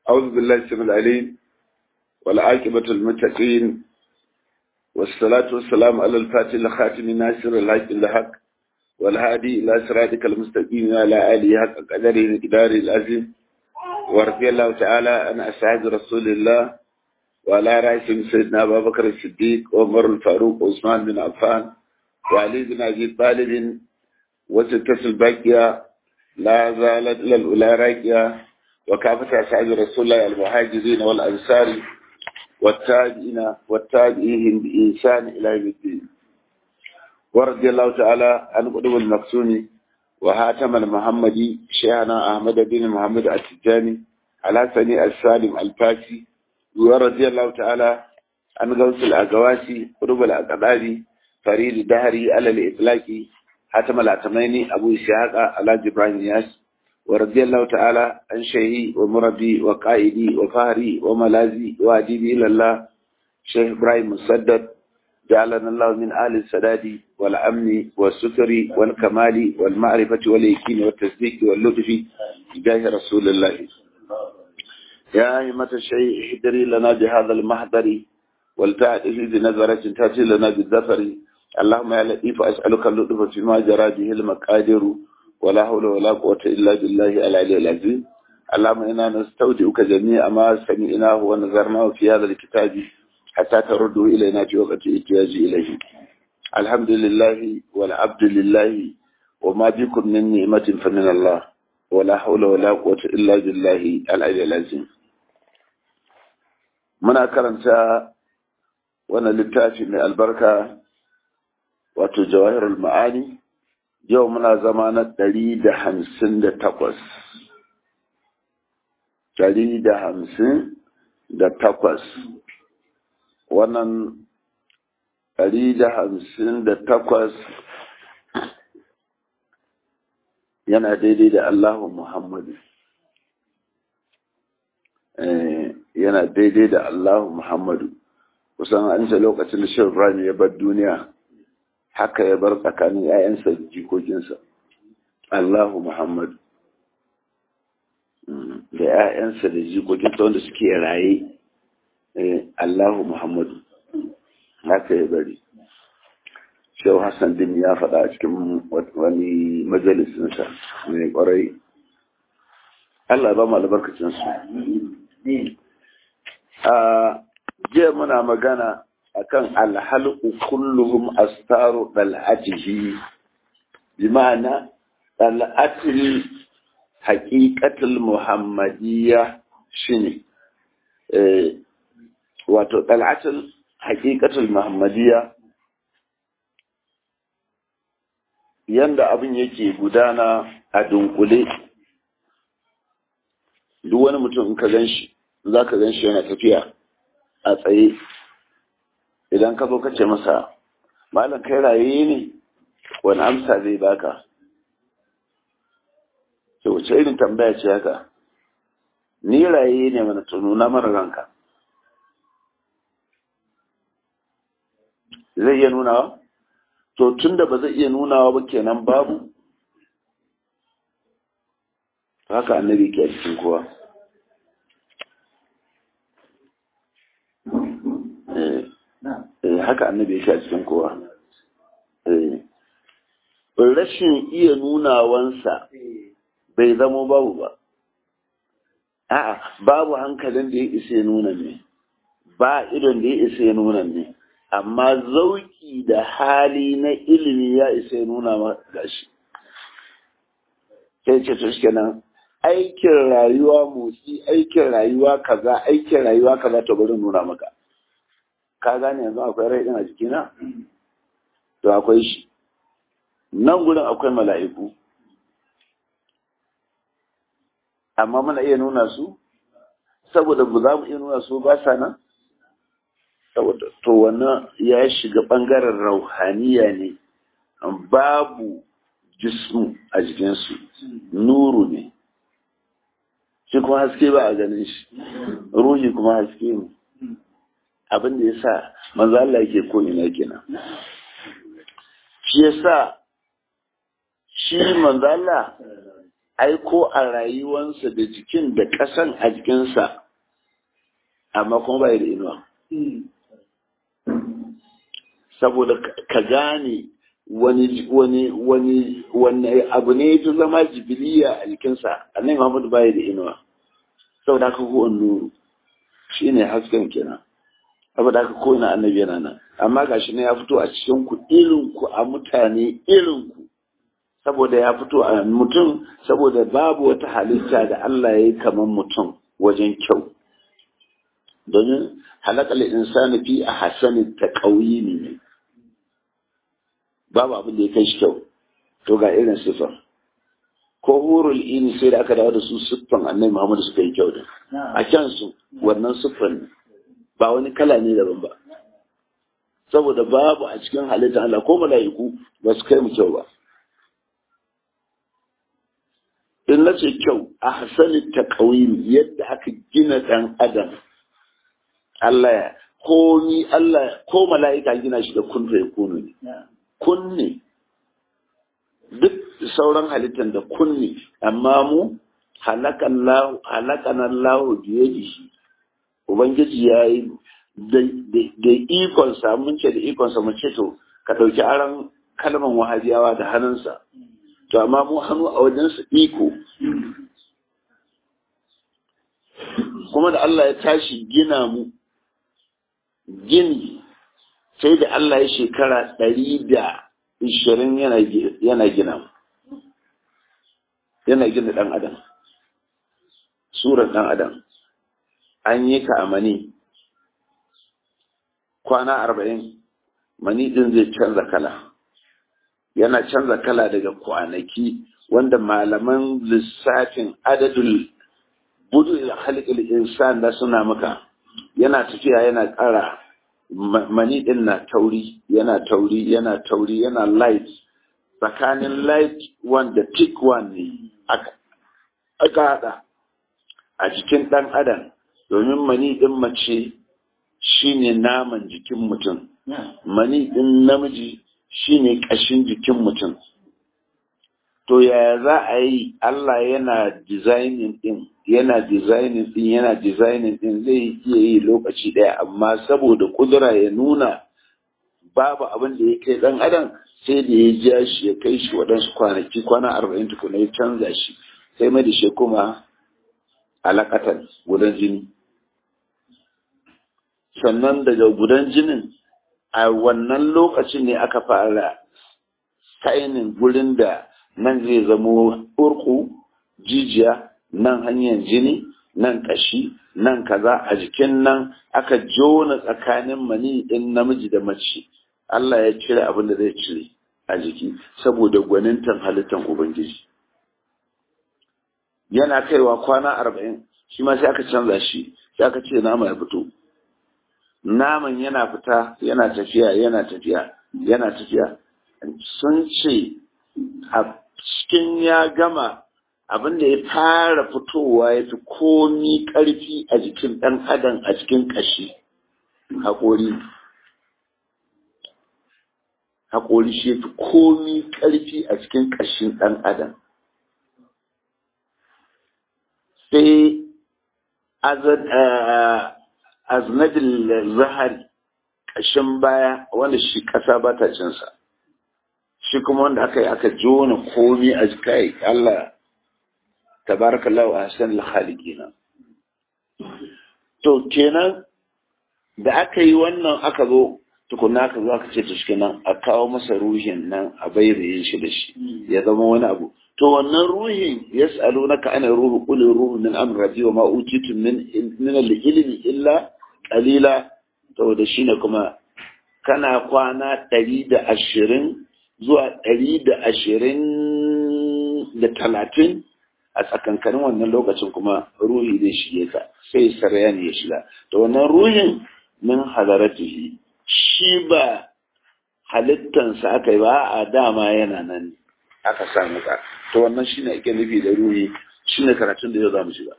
أعوذ بالله السميع العليم والعاقبة المتقين والصلاة والسلام على الفاتح الخاتم ناصر الحق الحق والهادي إلى صراطك المستقيم على آله حق قدره مقداره العظيم ورضي الله تعالى عن أصحاب رسول الله وعلى رأسهم سيدنا أبا بكر الصديق وعمر الفاروق وعثمان بن عفان وعلي بن أبي طالب وستة الباقية لا زالت إلى الأولى راكية وكافة أصحاب رسول الله المهاجرين والأنصار والتابعين والتابعين بإنسان إلى يوم الدين ورضي الله تعالى عن قدوم المقسوم وهاتم المحمدي شيخنا أحمد بن محمد التجاني على سني السالم الفاسي ورضي الله تعالى عن غوث الأقواسي قدوم الأقداري فريد دهري على الإطلاق حاتم العتميني أبو إسحاق على جبران ياس ورضي الله تعالى عن شيخي ومربي وقائدي وفهري وملازي وأديبي إلى الله شيخ إبراهيم مسدد جعلنا الله من آل السداد والأمن والستر والكمال والمعرفة واليقين والتصديق واللطف بجاه رسول الله يا أئمة الشيء احضري لنا بهذا المحضر ولتعطفي بنظرة تأتي لنا بالظفر اللهم يا لطيف أسألك اللطف فيما جرى به المقادر ولا حول ولا قوة إلا بالله العلي العظيم اللهم إنا نستودعك جميع ما سمعناه ونظرناه في هذا الكتاب حتى ترده إلينا في وقت احتياج إليه الحمد لله والعبد لله وما بكم من نعمة فمن الله ولا حول ولا قوة إلا بالله العلي العظيم muna karanta wannan littafi mai albarka wato jawahirul ma'ani yau muna zama na ɗari da hamsin da takwas ɗari da hamsin da takwas wannan ɗari da hamsin da takwas yana daidai da Allahu Muhammadu yana daidai da Allahu Muhammadu kusan an ce lokacin da shi Ibrahim ya bar duniya haka ya bar tsakanin ‘ya'yansa da jikokinsa Allahu Muhammadu da ‘ya'yansa da jikokinsa wanda suke raye Allahu Muhammadu haka ya bari Shehu Hassan din ya faɗa a cikin wani majalisinsa mai ƙwarai Allah ba mu albarkacinsu jiya muna magana akan alhalqu kulluhum astaru dal'atihi bi ma'ana dal'atil haqiqatul muhammadiyya shine eh wato dal'atul haqiqatul muhammadiyya yanda abin yake gudana a dunkule duk wani mutum in ka ganshi zaka ganshi yana tafiya a tsaye idan ka zo ka ce masa malam kai raye ne wani amsa zai baka ce wace irin tambaya ce haka ni raye ne mana nuna mara ranka zai iya nunawa to tun da ba zai iya nunawa ba kenan babu haka annabi ke a cikin kowa haka annabi yake a cikin kowa rashin iya nunawansa bai zamo babu ba a'a babu hankalin da ya isa ya nuna ne ba idon da ya isa ya nuna ne amma zauki da hali na ilimi ya isa ya nuna ma gashi sai ce to kenan aikin rayuwa motsi aikin rayuwa kaza aikin rayuwa kaza to bari nuna maka ka gane yanzu akwai rai din a jikina to akwai shi nan gurin akwai mala'iku amma muna iya nuna su saboda ba za mu iya nuna su ba sa nan saboda to wannan ya shiga bangaren rauhaniya ne babu jismu a jikinsu nuru ne shi kuma haske ba a ganin shi ruhi kuma haske ne abin da ya sa manzo Allah yake ko ina kenan shi ya sa shi manzo Allah ai ko a rayuwansa da jikin da ƙasan a jikinsa amma kuma bai da inuwa saboda ka gane wani wani wani wani abu ne ta zama jibiliya a jikinsa annabi Muhammad bai da inuwa saboda haka ko nuru shine hasken kenan saboda haka ko ina annabi yana nan amma gashi ne ya fito a cikin ku irin ku a mutane irin ku saboda ya fito a mutum saboda babu wata halitta da Allah ya yi kamar mutum wajen kyau domin halakal insani fi a hasanin ta ne babu abin da ya kai shi kyau to ga irin siffar ko hurul ini sai da aka dawo da su siffan annabi Muhammad suka yi kyau da a kyansu wannan siffan ba wani kala ne daban ba saboda babu a cikin halittar Allah ko mala'iku ba su kai mu kyau ba in na ce kyau a hasali ta yadda aka gina ɗan adam Allah ya komi Allah ko mala'ika gina shi da kun ya kunu ne kunne duk sauran halittar da kunne amma mu halakan Allah biye da shi Ubangiji ya yi da ikonsa mun ce da ikonsa mu ce to ka ɗauki aron kalman wahabiyawa da hannunsa to amma mu hannu a wajensu iko kuma da Allah ya tashi gina mu gini sai da Allah ya shekara ɗari da ishirin yana gina mu yana gina ɗan adam surar ɗan adam an yi ka a mani kwana arba'in mani ɗin zai canza kala yana canza kala daga kwanaki wanda malaman lissafin adadul budu halittar insan da suna maka yana tafiya yana ƙara mani ɗin na tauri yana tauri yana tauri yana light tsakanin light one da thick one ne aka haɗa a jikin ɗan adam domin mani ɗin mace shine naman jikin mutum mani ɗin namiji shine ƙashin jikin mutum to yaya za a yi Allah yana designing ɗin yana designing ɗin yana designing ɗin zai iya yi lokaci ɗaya amma saboda kudura ya nuna babu abin da ya kai ɗan adam sai da ya ja shi ya kai shi waɗansu kwanaki kwana arba'in tukuna ya canza shi sai mai da shi kuma alaƙatan gudan jini sannan daga gudan jinin a wannan lokacin ne aka fara sainin gurin da nan zai zamo urku jijiya nan hanyar jini nan kashi nan kaza a jikin nan aka jona tsakanin mani ɗin namiji da mace Allah ya cire abin da zai cire a jiki saboda gwanintan halittar Ubangiji yana kaiwa kwana arba'in shi ma sai aka canza shi sai aka ce nama ya fito naman yana fita yana tafiya yana tafiya yana tafiya sun ce a cikin ya gama abin da ya fara fitowa ya fi komi ƙarfi a jikin ɗan adam a cikin ƙashi haƙori haƙori shi ya fi komi ƙarfi a cikin ƙashin ɗan adam sai aznadin zahari ƙashin baya wanda shi ƙasa ba ta cinsa shi kuma wanda aka yi aka jona komi a jikai Allah tabarakallahu ahsan al-khaliqina to kenan da aka yi wannan aka zo tukuna aka zo aka ce to shi nan a kawo masa ruhin nan a bayyana shi da shi ya zama wani abu to wannan ruhin yas'alunaka ana ruhu qul ruhu min amri rabbi wa ma utitu min min al-ilmi illa qalila to da shine kuma kana kwana ɗari da ashirin zuwa ɗari da ashirin da talatin a tsakankanin wannan lokacin kuma ruhi zai shige ka sai saraya ne ya shiga to wannan ruhin min hadaratihi shi ba halittansa aka yi ba a dama yana nan aka samu ka to wannan shine ake nufi da ruhi shine karatun da yau za mu shiga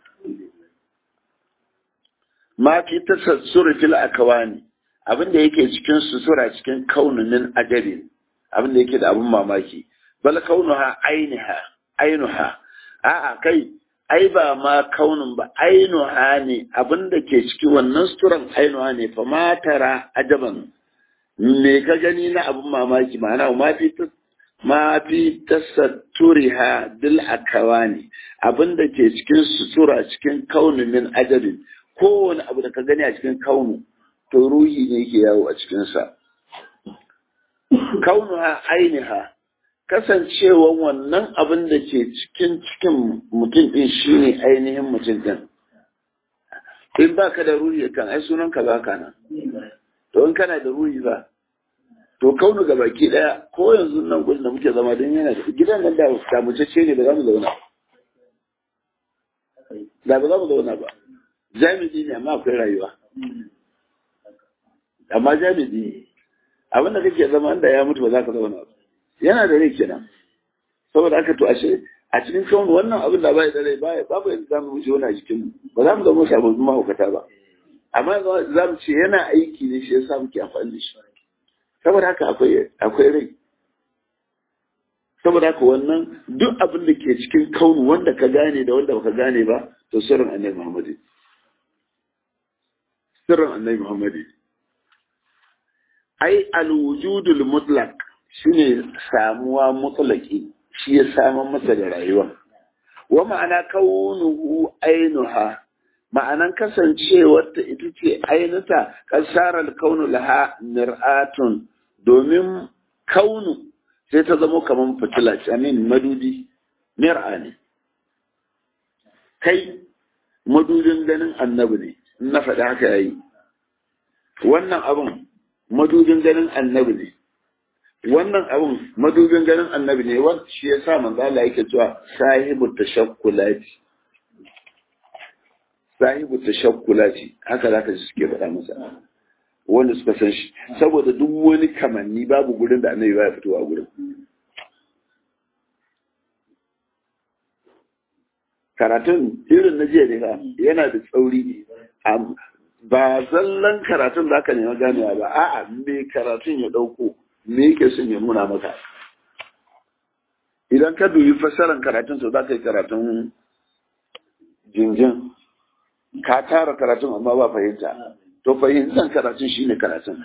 ma fi tasassuri fil akawani abin da yake cikin susura cikin kaununin adabin abin da yake da abin mamaki bal kaunuha ainiha ainuha a'a kai ai ba ma kaunin ba ainuha ne abin da ke ciki wannan suturan ainuha ne fa ma tara ajaban me ka gani na abin mamaki ma'ana ma fi ma fi tasatturiha bil akawani abin da ke cikin sutura cikin kaunin min ajabin kowane abu da ka gani a cikin kaunu to ruhi ne ke yawo a cikinsa kaunuha ainiha kasancewan wannan abin da ke cikin cikin mutum ɗin shine ainihin mutum ɗin in ba ka da ruhi kan ai sunan ka ba ka nan to in kana da ruhi ba to kaunu ga baki ɗaya ko yanzu nan gudun da muke zama don yana da gidan nan da damutacce ne ba za mu zauna da ba za mu zauna ba jami'i ne amma akwai rayuwa amma jami'i abin da kake zama da ya mutu ba za ka zauna ba yana da rai kenan saboda haka to ashe a cikin kawun wannan abin da bai da rai bai babu yadda za mu wuce wani a jikin mu ba za mu zama sababbin mahaukata ba amma za mu ce yana aiki ne shi yasa muke amfani da shi saboda haka akwai akwai rai saboda haka wannan duk abin da ke cikin kaunu wanda ka gane da wanda baka gane ba to sirrin annabi Muhammad sirrin annabi Muhammad ai alwujudul mutlaq shine samuwa mutlaki shi ya samun masa da rayuwa wa ma'ana kaunuhu ainuha ma'anan kasancewar ta ita ce ainuta kasarar kaunu laha mir'atun domin kaunu sai ta zama kamar fitila ce amin madudi mir'a ne kai madudin ganin annabi ne na faɗi haka yayi wannan abin madudin ganin annabi ne wannan abun madubin ganin annabi ne wanda shi ya sa manzo Allah yake cewa sahibu tashakkulati sahibu tashakkulati haka zaka ji suke faɗa masa wanda suka san shi saboda duk wani kamanni babu gurin da annabi baya fitowa a gurin karatun irin na jiya ne yana da tsauri ba zallan karatun da aka nema ganewa ba a'a me karatun ya ɗauko me yake son ya nuna maka idan ka dubi fassarar karatun to za ka yi karatun jinjin ka tara karatun amma ba fahimta to fahimtar karatun shine karatun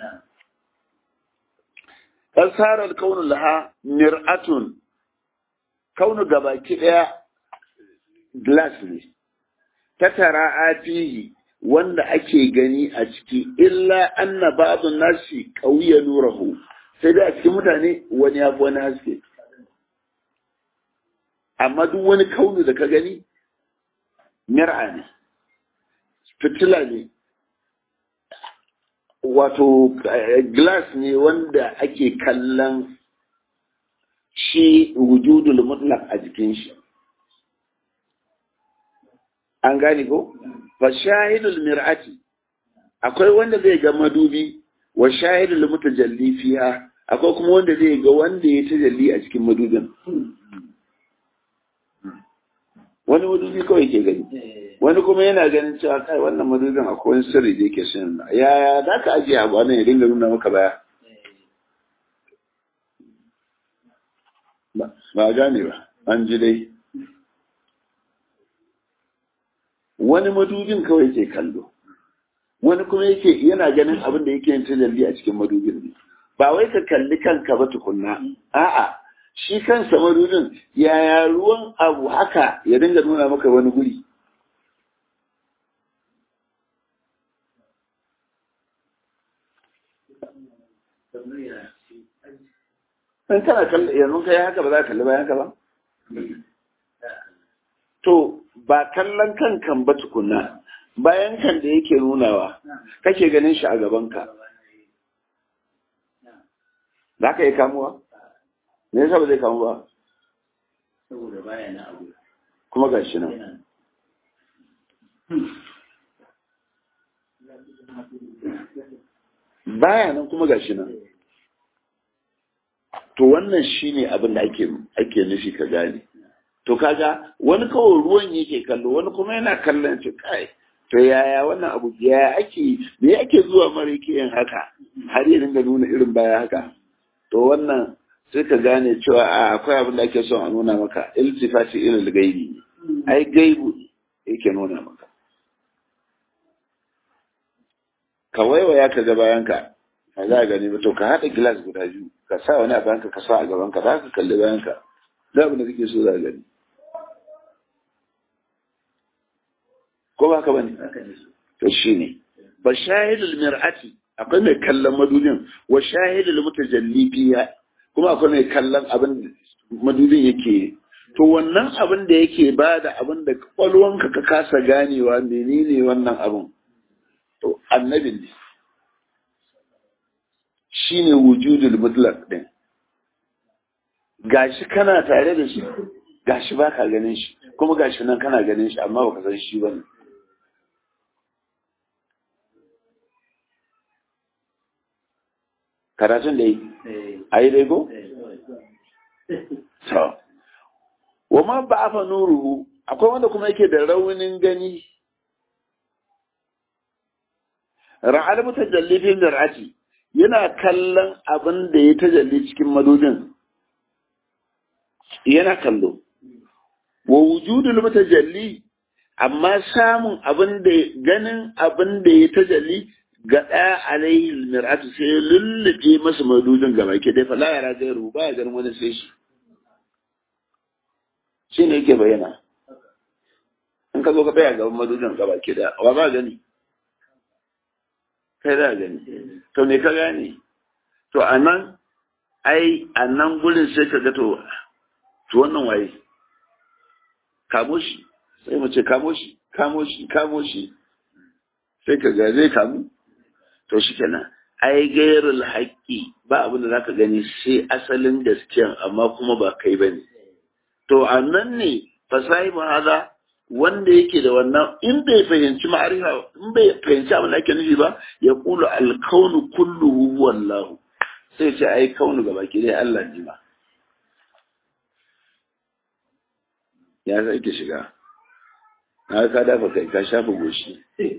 asarar kaunin laha mir'atun kaunu gabaki daya glass ne ta tara afihi wanda ake gani a ciki illa anna ba'dun nasi qawiya nurahu sai dai a cikin mutane wani ya fi wani haske amma duk wani kaunu da ka gani mir'a ne fitila ne wato glass ne wanda ake kallon shi wujudul mutlaq a jikin shi an gane ko fa shahidul mir'ati akwai wanda zai ga madubi wa shahidul mutajalli fiha akwai kuma wanda zai ga wanda ya tajalli a cikin madubin wani madubi kawai ke gani wani kuma yana ganin cewa kai wannan madubin akwai wani sirri da yake shin ya za ka ajiye abu nan ya dinga nuna maka baya ba gane ba an ji dai wani madubin kawai ke kallo wani kuma yake yana ganin abin da yake yin tajalli a cikin madubin ne ba wai ka kalli kanka ba tukunna a'a shi kansa madubin yaya ruwan abu haka ya dinga nuna maka wani guri in kana kalli yanzu kai haka ba za ka kalli bayan ka ba to ba kallon kankan ba tukunna bayan kan da yake nunawa kake ganin shi a gabanka za ka yi kamuwa? me yasa ba zai kamu ba? saboda baya na abu kuma ga shi nan baya nan kuma ga shi nan to wannan shine abin da ake ake nufi ka gane to kaga wani kawai ruwan yake kallo wani kuma yana kallon shi kai to yaya wannan abu yaya ake me ake zuwa mara yake yin haka har ya dinga nuna irin baya haka to wannan sai ka gane cewa a akwai abin da ake son a nuna maka iltifati ilal gaibi ai gaibu yake nuna maka ka waiwaya ka ga bayanka ka za a gani ba to ka haɗa gilas guda biyu ka sa wani a bayanka ka sa a gaban ka za ka kalli bayanka za abin da kake so za a gani ko ba ka bane to shi ne ba shahidul mir'ati akwai mai kallon madudin wa shahidul mutajalli fiya kuma akwai mai kallon abin madudin yake to wannan abin da yake ba da abin da kwalwanka ka kasa ganewa menene wannan abin to annabin ne shine wujudul mutlaq din gashi kana tare da shi gashi baka ganin shi kuma gashi nan kana ganin shi amma baka san shi bane karatun da yi a yi dai ko? to wa ma ba fa nuruhu akwai wanda kuma yake da raunin gani ra'al mutajallifin dar'ati yana kallon abin da ya tajalli cikin madudin yana kallo wa wujudul mutajalli amma samun abin da ganin abin da ya tajalli ga ɗaya alaihi mir'atu sai ya lullube masa madudin gaba ke dai fala yara gairu ba ya ganin wani sai shi shi ne yake bayyana in ka zo ka tsaya gaban madudin gaba ke da wa ba gani kai da gani to me ka gane to a nan ai a nan gurin sai ka ga to to wannan waye kamo shi sai mu ce kamo shi kamo shi kamo shi sai ka ga zai kamu to shi kenan ai gairul haƙƙi ba abin da za ka gani sai asalin gaskiyan amma kuma ba kai ba ne to a nan ne fasahi haza wanda yake da wannan in bai fahimci ma'arifa in bai fahimci abin da ake nufi ba ya kulu alkaunu kulluhu wallahu sai ce ai kaunu gaba ki dai Allah ne ba ya sai ki shiga na ka dafa kai ka shafa goshi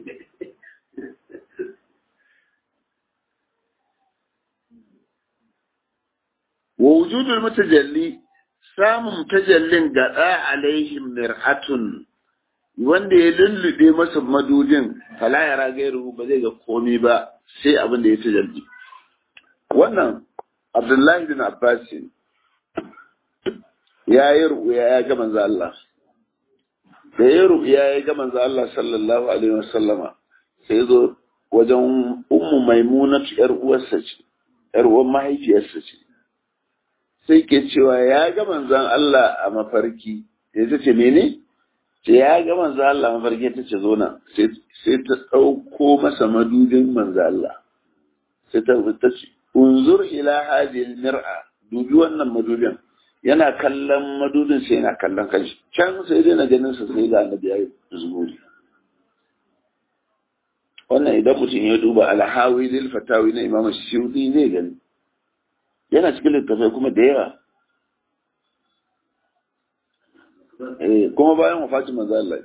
wa wujudul mutajalli samun tajallin gada alaihim mir'atun wanda ya lullube masa madudin fala yara gairu ba zai ga komai ba sai abin da ya tajalli wannan abdullahi bin abbas ya yi ru'ya ya ga manzo Allah da ya ru'ya ya ga manzo Allah sallallahu alaihi wasallama sai zo wajen ummu maimuna yar uwarsa ce yar uwar mahaifiyarsa ce sai ke cewa ya ga manzon Allah a mafarki sai ta ce mene ce ya ga manzon Allah a mafarki ta ce zo nan sai ta ɗauko masa madudin manzon Allah sai ta ta ce unzur ila hadhihi mir'a dubi wannan madudin yana kallon madudin sai yana kallon kanshi can sai dai na ganin sa sai ga annabi ya zuburi wannan idan mutum ya duba alhawi lil fatawi na imam shiyudi ne gani yana cikin littafai kuma da yawa kuma bayan wafatin manzo Allah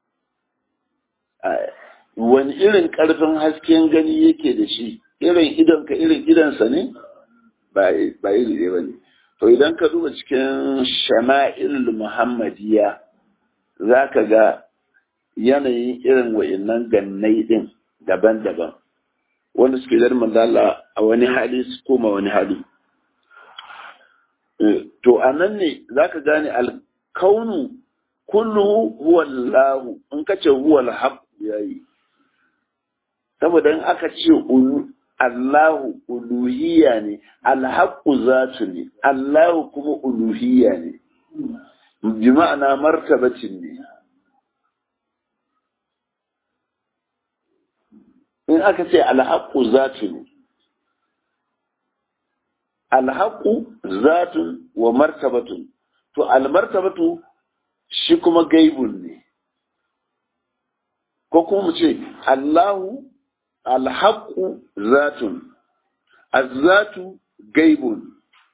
wani irin karfin hasken gani yake da shi irin idon ka irin idonsa ne ba iri ɗaya ba ne to idan ka duba cikin shama'il muhammadiya za ka ga yanayin irin wa'innan gannai ɗin daban-daban wanda suke zar manzala a wani hali su koma wani hali to a nan ne za ka gane alkaunu kullu huwa Allahu in ka ce huwa alhaq yayi saboda in aka ce Allahu uluhiyya ne alhaqu zatu ne Allahu kuma uluhiyya ne bi ma'ana martabatin ne in aka ce alhaqu zatu ne alhaqu zatun wa martabatun to almartabatu shi kuma gaibun ne ko kuma mu ce Allahu alhaqu zatun azzatu gaibun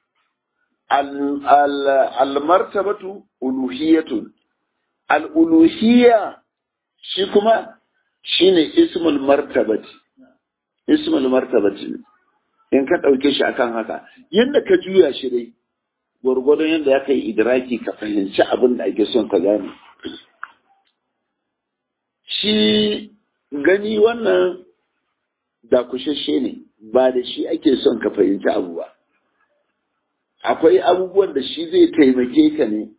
almartabatu uluhiyatun al'uluhiyya shi kuma shine ismul martabati ismul martabati in ka ɗauke shi akan haka yadda ka juya shi dai gwargwadon yadda ya kai idraki ka fahimci abin da ake son ka gane shi gani wannan da kushashe ne ba da shi ake son ka fahimci abu ba akwai abubuwan da shi zai taimake ka ne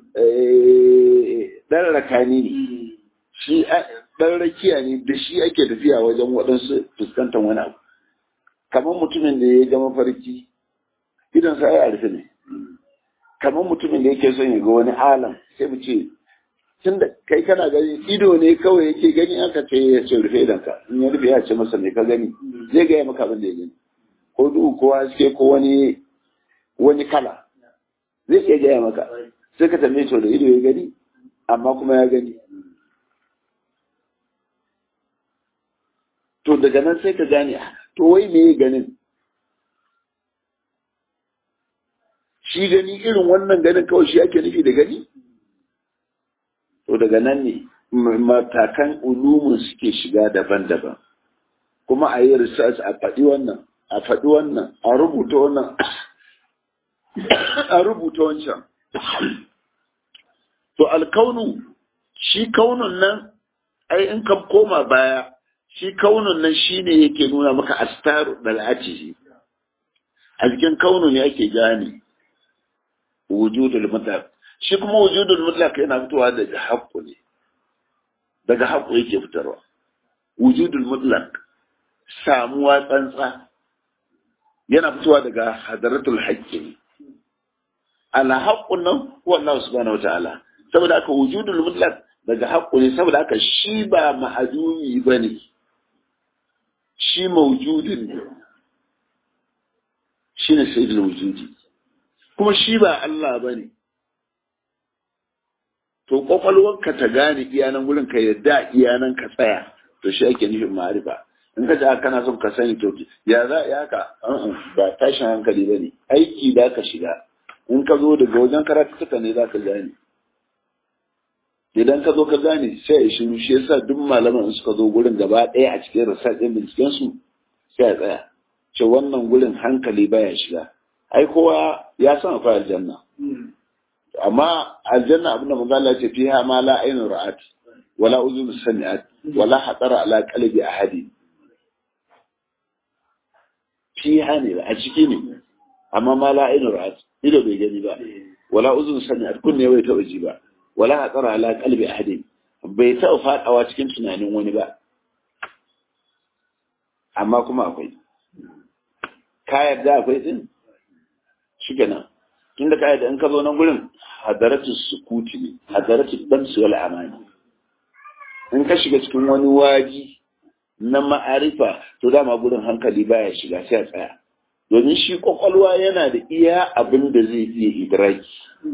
ɗan rakani ne shi ɗan rakiya ne da shi ake tafiya wajen waɗansu fuskantar wani abu kamar mutumin da ya ga mafarki idan sa ya rufe ne kamar mutumin da yake son ya ga wani alam sai mu ce tun da kai kana gani ido ne kawai yake gani aka ce ya ce rufe idan ka in ya rufe ya ce masa me ka gani zai gaya maka abin da ya gani ko duhu ko haske ko wani wani kala zai iya gaya maka sai ka tambaye to da ido ya gani amma kuma ya gani to daga nan sai ka gane to wai me ya ganin shi gani irin wannan ganin kawai shi ake nufi da gani to daga nan ne matakan ulumin suke shiga daban-daban kuma a yi research a faɗi wannan a faɗi wannan a rubuta wannan a rubuta wancan to alkaunu shi kaunun nan ai in ka koma baya shi kaunun nan shi ne yake nuna maka astaru dal'atihi a cikin kaunu ne ake gane wujudul mutlaq shi kuma wujudul mutlaq yana fitowa daga haqqu ne daga haqqu yake fitarwa wujudul mutlaq samuwa tsantsa yana fitowa daga hadaratul haqqi ne ala haqqun nan huwa Allah subhanahu wataala saboda haka wujudul mutlaq daga haqqu ne saboda haka shi ba ma'adumi bane shi mawjudin ne shine sayyidul wujudi kuma shi ba Allah bane to kwakwalwarka ta gane iyanan gurin ka yadda iyanan ka tsaya to shi ake nufin ma'arifa in ka ji kana son ka sani to ya za ya ka ba tashin hankali bane aiki da ka shiga in ka zo daga wajen karatuka ne za ka gane idan ka zo ka gane sai ya shiru shi yasa duk malaman suka zo gurin gaba ɗaya a cikin research ɗin binciken su sai a tsaya ce wannan gurin hankali baya shiga ai kowa ya san akwai aljanna amma aljanna abin da manzo Allah ce fiha ma la ainu ra'at wala uzun sami'at wala hatara ala qalbi ahadi fiha ne a ciki ne amma ma la ainu ra'at ido bai gani ba wala uzun sami'at kunne bai taɓa ji ba wala hatara ala qalbi ahadi bai taɓa faɗawa cikin tunanin wani ba amma kuma akwai ka yarda akwai din shi kenan tunda ka yarda in ka zo nan gurin hadaratu sukuti ne hadaratu damsu wal amani in ka shiga cikin wani waji na ma'arifa to dama gurin hankali baya shiga sai a tsaya domin shi kwakwalwa yana da iya abin da zai iya idraki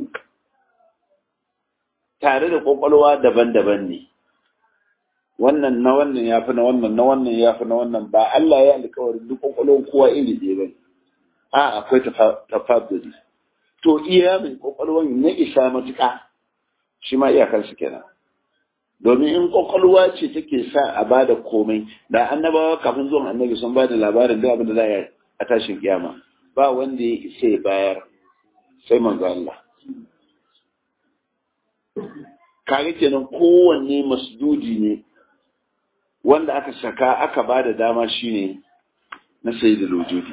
tare da kwakwalwa daban-daban ne wannan na wannan ya fi na wannan na wannan ya fi na wannan ba Allah ya alkawarin duk kwakwalwar kowa iri ɗaya ba a akwai tafaduri to iya mai kwakwalwar na isa matuƙa shi ma iyakarsu kenan domin in kwakwalwa ce take sa a ba da komai da annabawa kafin zuwan annabi sun ba da labarin da abin da za a a tashin kiyama ba wanda ya isa ya bayar sai manzo Allah kaga kenan kowanne masdudi ne wanda aka saka aka ba da dama shine na sayyidul wujudi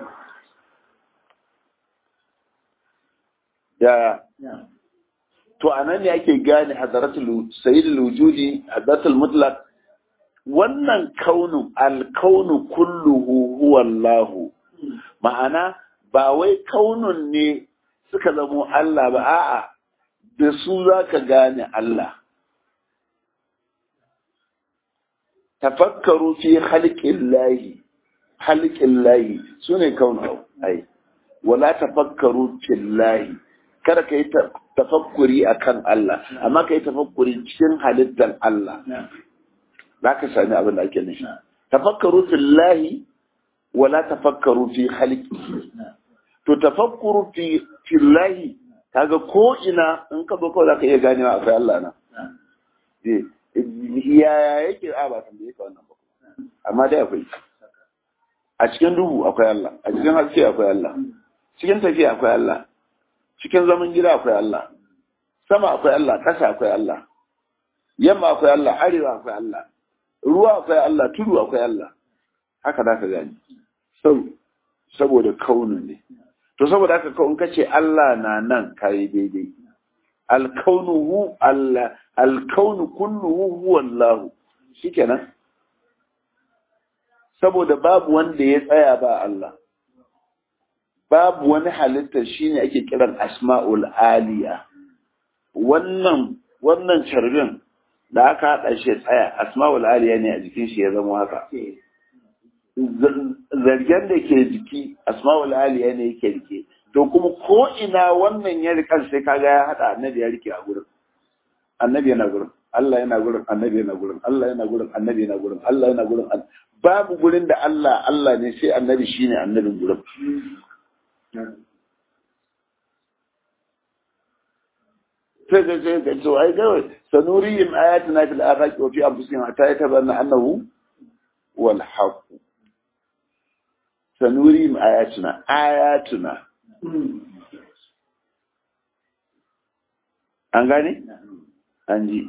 ya to anan ne ake gane hadaratul sayyidul wujudi hadaratul mutlaq wannan kaunu alkaunu kulluhu huwa Allah ma'ana ba wai kaunun ne suka zamo Allah ba a'a da su zaka gane Allah tafakkaru fi khalqillahi khalqillahi sune kaunu ai wala tafakkaru fillahi kada ka yi tafakkuri a kan Allah, amma ka yi tafakkuri cikin halittar Allah, za ka sami abin da ake nufi. Tafakkaru fillahi wala tafakkaru fi halki. To tafakkuru fillahi kaga ko ina in ka zo kawai za ka iya ganewa akwai Allah na. Yaya yake a ba san da yake wannan ba. Amma dai akwai. A cikin duhu akwai Allah, a cikin haske akwai Allah, cikin tafiya akwai Allah, cikin zaman gida akwai Allah sama akwai Allah ƙasa akwai Allah yamma akwai Allah arewa akwai Allah ruwa akwai Allah tudu akwai Allah haka za ka gani saboda kaunu ne to saboda haka kawun kace Allah na nan kai daidai alkaunuhu Allah alkaunu kulluhu huwa Allah shikenan saboda babu wanda ya tsaya ba Allah babu wani halitta shine ake kiran asma'ul aliya wannan wannan carbin da aka haɗa shi tsaya asma'ul aliya ne a jikin shi ya zama haka zargen da ke jiki asma'ul aliya ne yake rike to kuma ko ina wannan ya rika sai kaga ya haɗa annabi ya rike a gurin annabi yana gurin Allah yana gurin annabi yana gurin Allah yana gurin annabi yana gurin Allah yana gurin babu gurin da Allah Allah ne sai annabi shine annabin gurin sai ga sai ga to ai kawai sanurihim ayatina fil afaqi wa fi anfusihim hatta yatabanna annahu wal haqq sanurihim ayatina ayatuna an gane an ji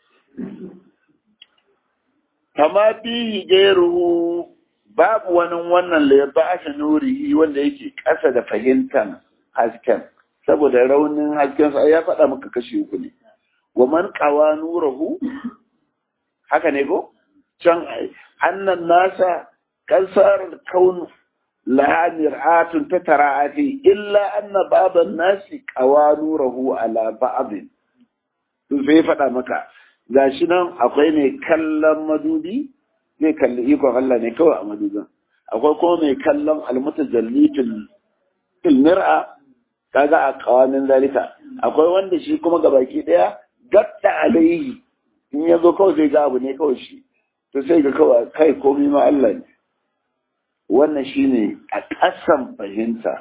kama fihi gairuhu babu wani wannan da ya ba shi nurihi wanda yake ƙasa da fahimtar hasken saboda raunin hasken sa ya faɗa maka kashi uku ne wa man qawa nurahu haka ne ko can annan nasa kasar kaun laha mir'atun tatara'ati illa anna baban nasi qawa nurahu ala ba'd to sai faɗa maka gashi nan akwai mai kallon madubi zai kalli ikon Allah ne kawai a madubin akwai kuma mai kallon almutajalli fil mir'a kaga a kawamin zalika akwai wanda shi kuma gabaki daya gatta alaihi in ya zo kawai zai ga abu ne kawai shi to sai ga kawai kai komai ma Allah ne wannan shine a ƙasan fahimta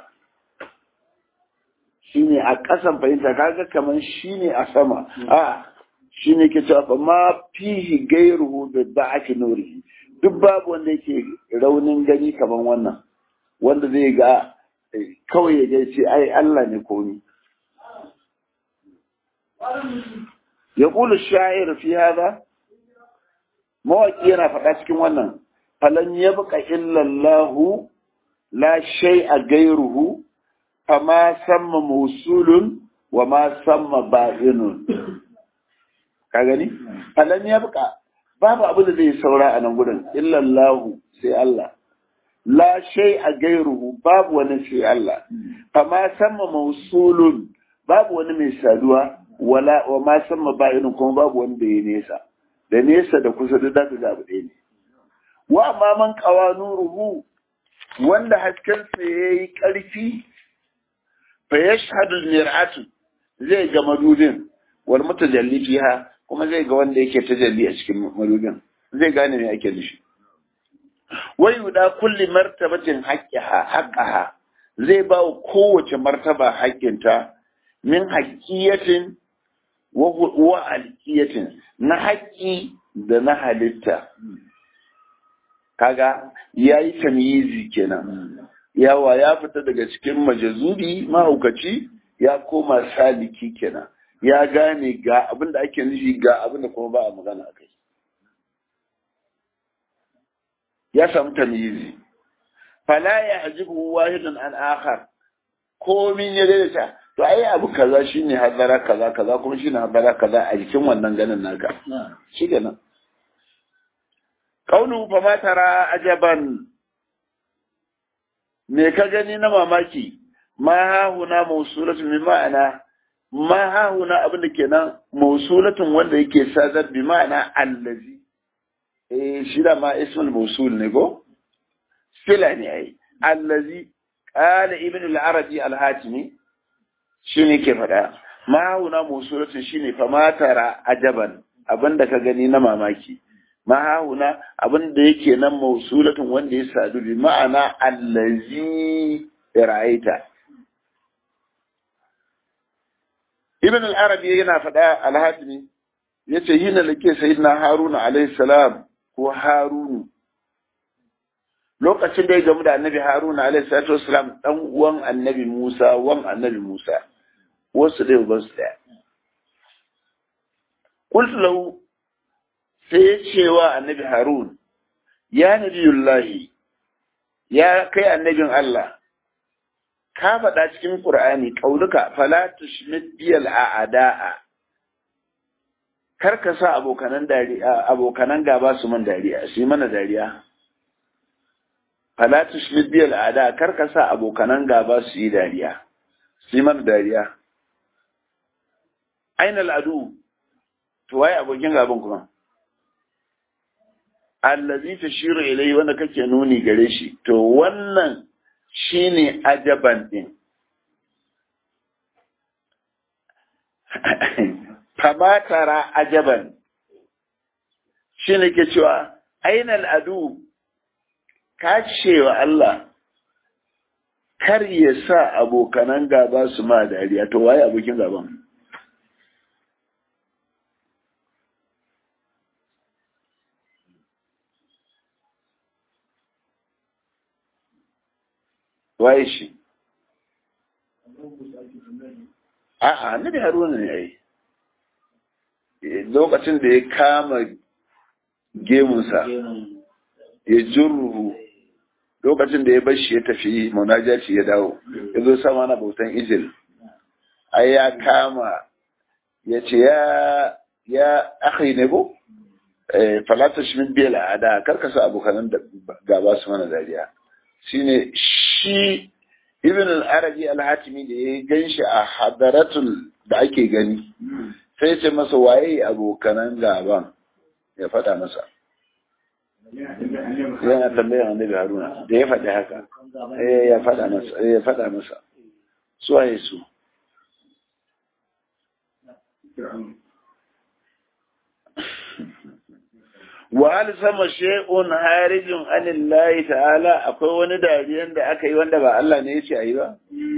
shine a ƙasan fahimta kaga kaman shine a sama a shine ke cewa fa ma fihi gairuhu bi ba'ati nurihi duk babu wanda yake raunin gani kaman wannan wanda zai ga kawai ya ga ce ai Allah ne komi ya kula sha'ir fi hada mawaki yana faɗa cikin wannan falan yabqa illa Allah la shay'a gairuhu fama samma mausulun wa ma samma ba'inun ka gani falan yabqa babu abu da zai saura a nan gudun illa Allah sai Allah la shay a gairuhu babu wani sai Allah amma sama mausulun babu wani mai saduwa wala wa ma sama ba'inun kuma babu wanda ya nesa da nesa da kusa da zaka ga abu ɗaya ne wa amma man qawa nuruhu wanda hasken sa yayi ƙarfi fa yashhadu mir'atu zai ga madudin wal mutajalli fiha kuma zai ga wanda yake tajalli a cikin madudin zai gane me ake nufi wai yuda kulli martabatin haqqiha haqqaha zai ba wa kowace martaba haƙƙinta min haqqiyatin wa wa alqiyatin na haƙƙi da na halitta kaga yayi tamyizi kenan yawa ya fita daga cikin majazubi mahaukaci ya koma saliki kenan ya gane ga abin da ake nufi ga abin da kuma ba a magana akai ya samu tamyizi fala ya hajibu wahidun an akhar komin ya daidaita to ai abu kaza shine hadara kaza kaza kuma shine hadara kaza a jikin wannan ganin naka shi kenan kaunu fa ma tara ajaban me ka gani na mamaki ma hahuna mausulatun bi ma'ana ma hahuna abin da kenan mausulatun wanda yake sadar bi ma'ana allazi eh shi da ma ismul mausul ne go sila ne ai allazi qala ibn al-arabi al-hatimi shine ke faɗa ma hahuna mausulatun shine fa ma tara ajaban abinda ka gani na mamaki ma hahuna abinda yake nan mausulatun wanda ya sadu bi ma'ana allazi ra'aita ibn al-arabi yana faɗa al-hatimi yace hina lake sayyidina haruna alayhi salam ko harunu lokacin da ya gamu da annabi haruna alayhi salatu wassalam dan uwan annabi musa wan annabi musa wasu da uban su daya qultu lahu sai ya ce wa annabi harun ya nabiyullahi ya kai annabin Allah ka faɗa cikin Qur'ani kauluka fala tushmit biyal a'da'a kar ka sa abokanan dariya abokanan gaba su man dariya su mana dariya fala tushmit biyal a'da'a kar ka sa abokanan gaba su yi dariya su mana dariya aina al'adu to waye abokin gaban kuma allazi tashiru ilai wanda kake nuni gare shi to wannan shine ajaban din fama tara ajaban shine ke cewa ainal adu ka cewa Allah kar ya sa abokanan gaba su ma dariya to waye abokin gaban waye shi a'a annabi haruna ne ai lokacin da ya kama gemunsa ya jurruhu lokacin da ya bar shi ya tafi munajaci ya dawo ya zo sama na bautan ijil ai ya kama ya ce ya ya akhi ne ko falata shi min biya la'ada karkasa abokanan gaba su mana dariya shine shi ibn al-arabi al-hatimi da ya gan shi a hadaratul da ake gani sai ce masa waye abokanan gaban ya faɗa masa yana tambayar annabi haruna da ya faɗi haka ya faɗa masa ya faɗa masa su waye su wa hal sama shay'un harijun anillahi ta'ala akwai wani dariyan da aka yi wanda ba Allah ne ya ce ayi ba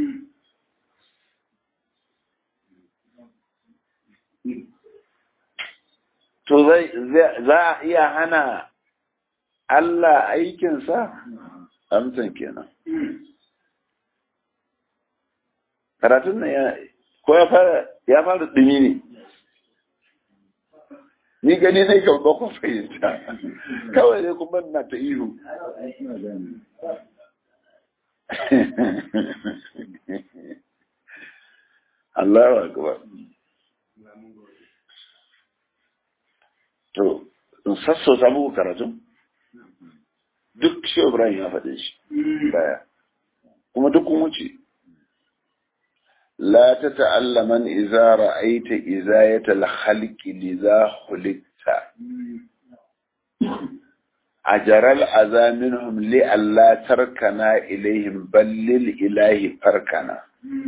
to zai za a iya hana Allah aikinsa amsan kenan karatun nan ya ko ya fara ya fara dumi ne ni gani ne kan ba ku fahimta kawai dai kuma na ta ihu Allahu akbar to in sassauta muku karatu duk shi Ibrahim ya faɗe shi baya kuma duk kun wuce لا تتعلمن إذا رأيت إزاية الخلق لذا خلقت أجر الأذى منهم لألا تركنا إليهم بل للإله فركنا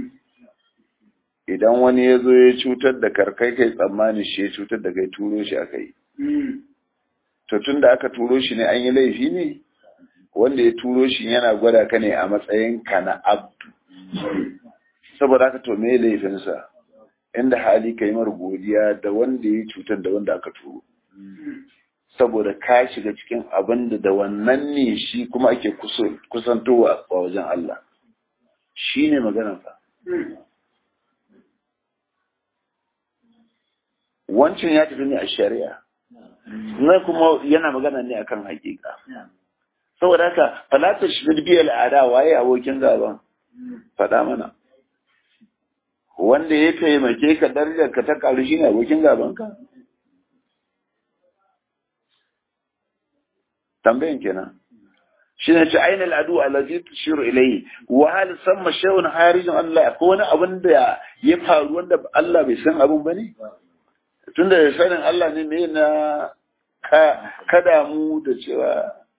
idan wani ya zo ya cutar da karkai kai tsammani shi ya cutar da kai turo shi aka yi to tun da aka turo shi ne an yi laifi ne wanda ya turo shi yana gwada ka ne a matsayin ka na abdu saboda haka to me laifinsa inda hali ka yi mar godiya da wanda ya cutar da wanda aka turo saboda ka shiga cikin abin da da wannan ne shi kuma ake kusantowa a wajen Allah shi ne maganarsa wancan ya tafi ne a shari'a na kuma yana magana ne akan hakika saboda haka falata shi biyar al'ada waye abokin gaban faɗa mana wanda ya taimake ka darajar ka ta karu shine abokin gabanka tambayan kenan shi ne ce aina al'adu allazi tushiru ilayhi wa hal samma shay'un harijun Allah ko wani abin da ya faru wanda Allah bai san abin bane tunda da sanin Allah ne me na ka kada mu da cewa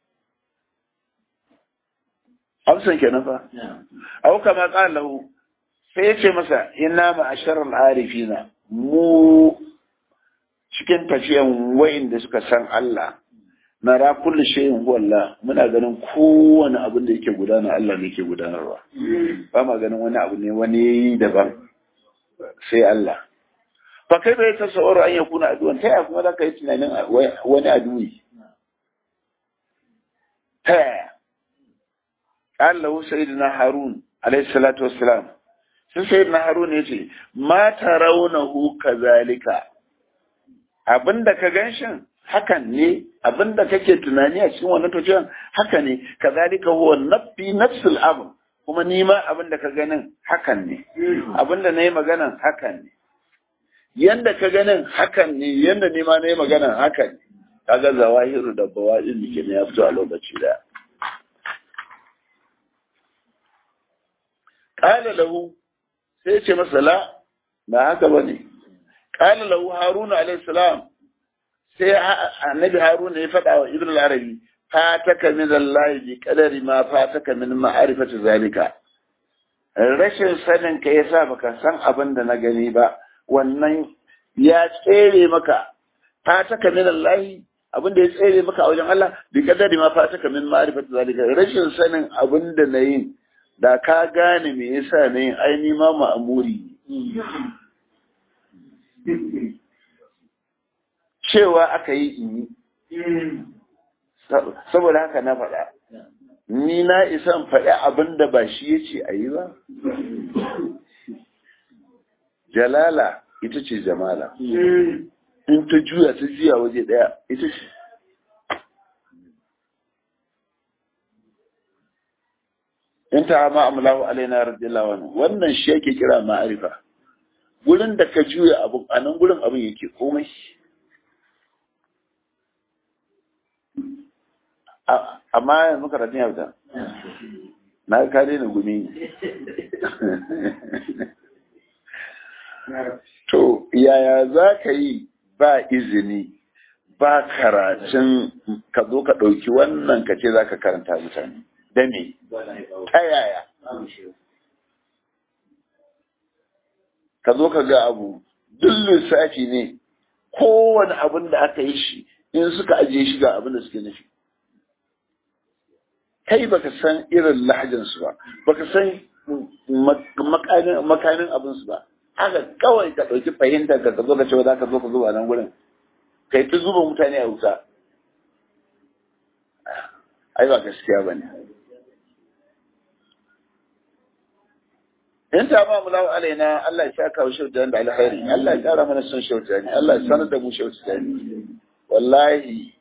amsan kenan fa au kama qala lahu sai ya ce masa ina ma'asharar arifina mu cikin tafiyan wayin da suka san Allah na ra kullu shay'in huwa Allah muna ganin kowane abin da yake gudana Allah ne yake gudanarwa ba ma ganin wani abu ne wani daban sai Allah fa kai bai tasawwur an yakuna aduwan ta ya kuma zaka yi tunanin wani aduwi ta yaya Allah sayyidina Harun alayhi salatu wassalam sun sai na haruna ya ce ma ta raunahu kazalika abinda ka ganshin hakan ne abinda kake tunani a cikin wannan tociyan haka ne kazalika huwa nafsi nafsul amr kuma ni ma abinda ka ganin hakan ne abinda nayi maganan hakan ne yanda ka ganin hakan ne yanda ni ma nayi maganan hakan ne kaga zawahiru da bawadin ke ne ya fito a lokaci daya qala lahu sai ce masa la ba haka bane qala lahu haruna alayhi salam sai annabi haruna ya faɗa wa ibn al-arabi fataka min Allah bi qadari ma fataka min ma'rifati zalika rashin sanin ka yasa baka san abin da na gani ba wannan ya tsere maka fataka min Allah abin da ya tsere maka a wajen Allah bi qadari ma fataka min ma'rifati zalika rashin sanin abin da na yin da ka gane me yasa na yin aini ma ma'amuri cewa aka yi in yi saboda haka na faɗa ni na isan faɗi abin da ba shi ya ce a yi ba jalala ita ce jamala in ta juya ta juya waje ɗaya ita ce in ta ma amlahu alaina radiyallahu anhu wannan shi yake kira ma'arifa gurin da ka juya abu a nan gurin abin yake komai amma yanzu karatun yauta na ka daina gumi to yaya za ka yi ba izini ba karatun ka zo ka ɗauki wannan ka ce za ka karanta mutane da me ta yaya ka zo ka ga abu duk lissafi ne kowane abin da aka yi shi in suka ajiye shi ga abin da suke nufi kai baka san irin lahajansu ba baka san makamin abinsu ba haka kawai ka ɗauki fahimtar ka zo ka ce za ka zo ka zuba nan gurin kai ta zuba mutane a wuta ai ba gaskiya ba ne in ta ba mu lawa alaina Allah ya saka wa shautan da alkhairi Allah ya kara mana son shautan Allah ya sanar da mu shautan wallahi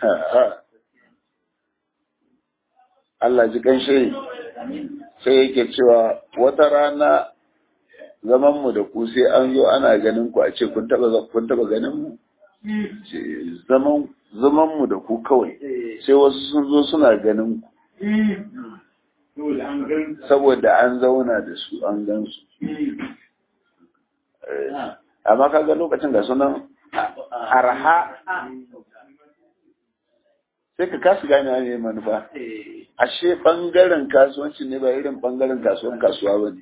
Allah ji kanshi sai yake cewa wata rana zaman mu da ku sai an zo ana ganin ku a ce kun taba kun taba ganin mu zaman zaman mu da ku kawai sai wasu sun zo suna ganin ku saboda an zauna da su an gan su amma kaga lokacin da sunan arha sai ka kasu gane ne manufa ashe bangaren kasuwanci ne ba irin bangaren kasuwan kasuwa ba ne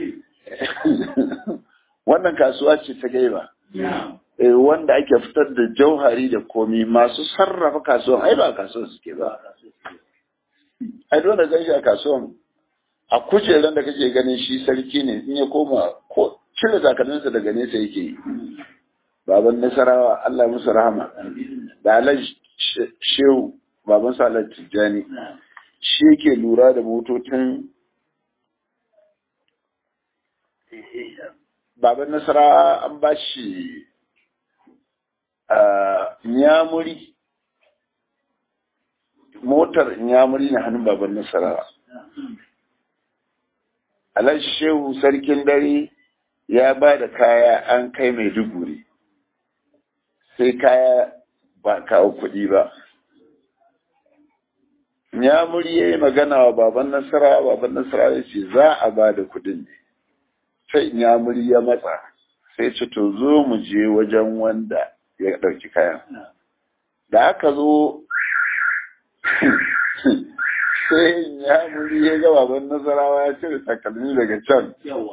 wannan kasuwa ce ta gaiba wanda ake fitar da jauhari da komi masu sarrafa kasuwan ai ba kasuwan suke ba ai dole gan shi a kasuwan a kujeran da kake ganin shi sarki ne in ya koma ko cire takalminsa daga nesa yake yi baban nasarawa Allah musu rahama da alaj shehu baban salar tijjani shi yake lura da motocin baban nasara an ba shi nyamuri motar nyamuri na hannun baban nasara alaj shehu sarkin dare ya ba da kaya an kai mai duguri sai kaya ba kawo kuɗi ba Nyamuri ya yi magana wa baban Nasara, baban Nasara ya ce za a ba da kudin ne. Sai Nyamuri ya matsa, sai ce to zo mu je wajen wanda ya ɗauki kayan. Da aka zo sai Nyamuri ya ga baban Nasarawa ya cire takalmi daga can.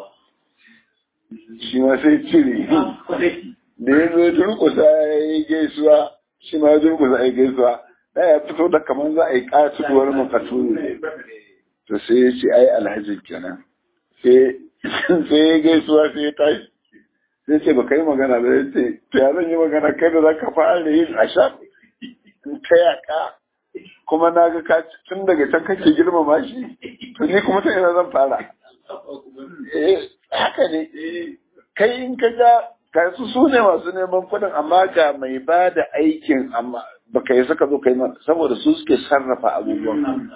Shi ma sai cire. Da ya zo durkusa ya yi gaisuwa, shi ma durkusa ya yi gaisuwa. da ya fito da kamar za a yi katuwar makaturu to sai ya ce ai alhajin kenan sai ya gaisuwa sai ya tashi sai ce baka yi magana da ya ce to ya zan yi magana kai da za ka fara yin asha ta yaka kuma na ga ka tun daga can kake girmama shi to ni kuma ta ina zan fara eh haka ne kai in ka ga kasu su ne masu neman kuɗin amma ga mai ba da aikin amma baka yi saka zo kai mana saboda su suke sarrafa abubuwan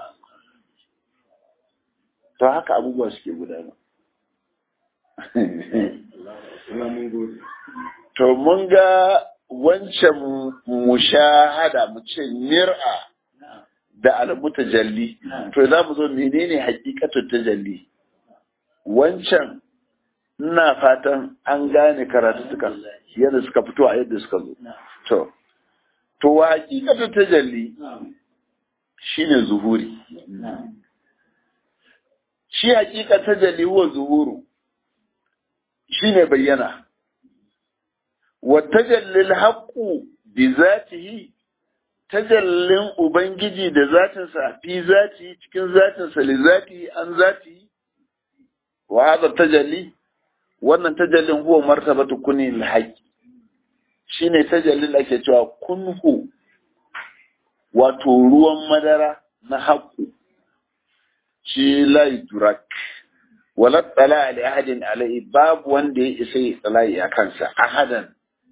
to haka abubuwa suke gudana to mun ga wancan mushahada mu ce mir'a da al-mutajalli to za mu zo menene hakikatun tajalli wancan ina fatan an gane karatutukan yadda suka fito a yadda suka zo to to wa hakikatun tajalli shine zuhuri shi hakika tajalli huwa zuhuru shine bayyana wa tajallil haqqu bi zatihi tajallin ubangiji da zatinsa fi zati cikin zatinsa li zati an zati wa hadha tajalli wannan tajallin huwa martabatu kuni al-haqq shine tajallin da ake cewa kunhu wato ruwan madara na haqqu shi la yudrak wala tsala li ahadin alai babu wanda ya isa ya tsala a kansa ahadan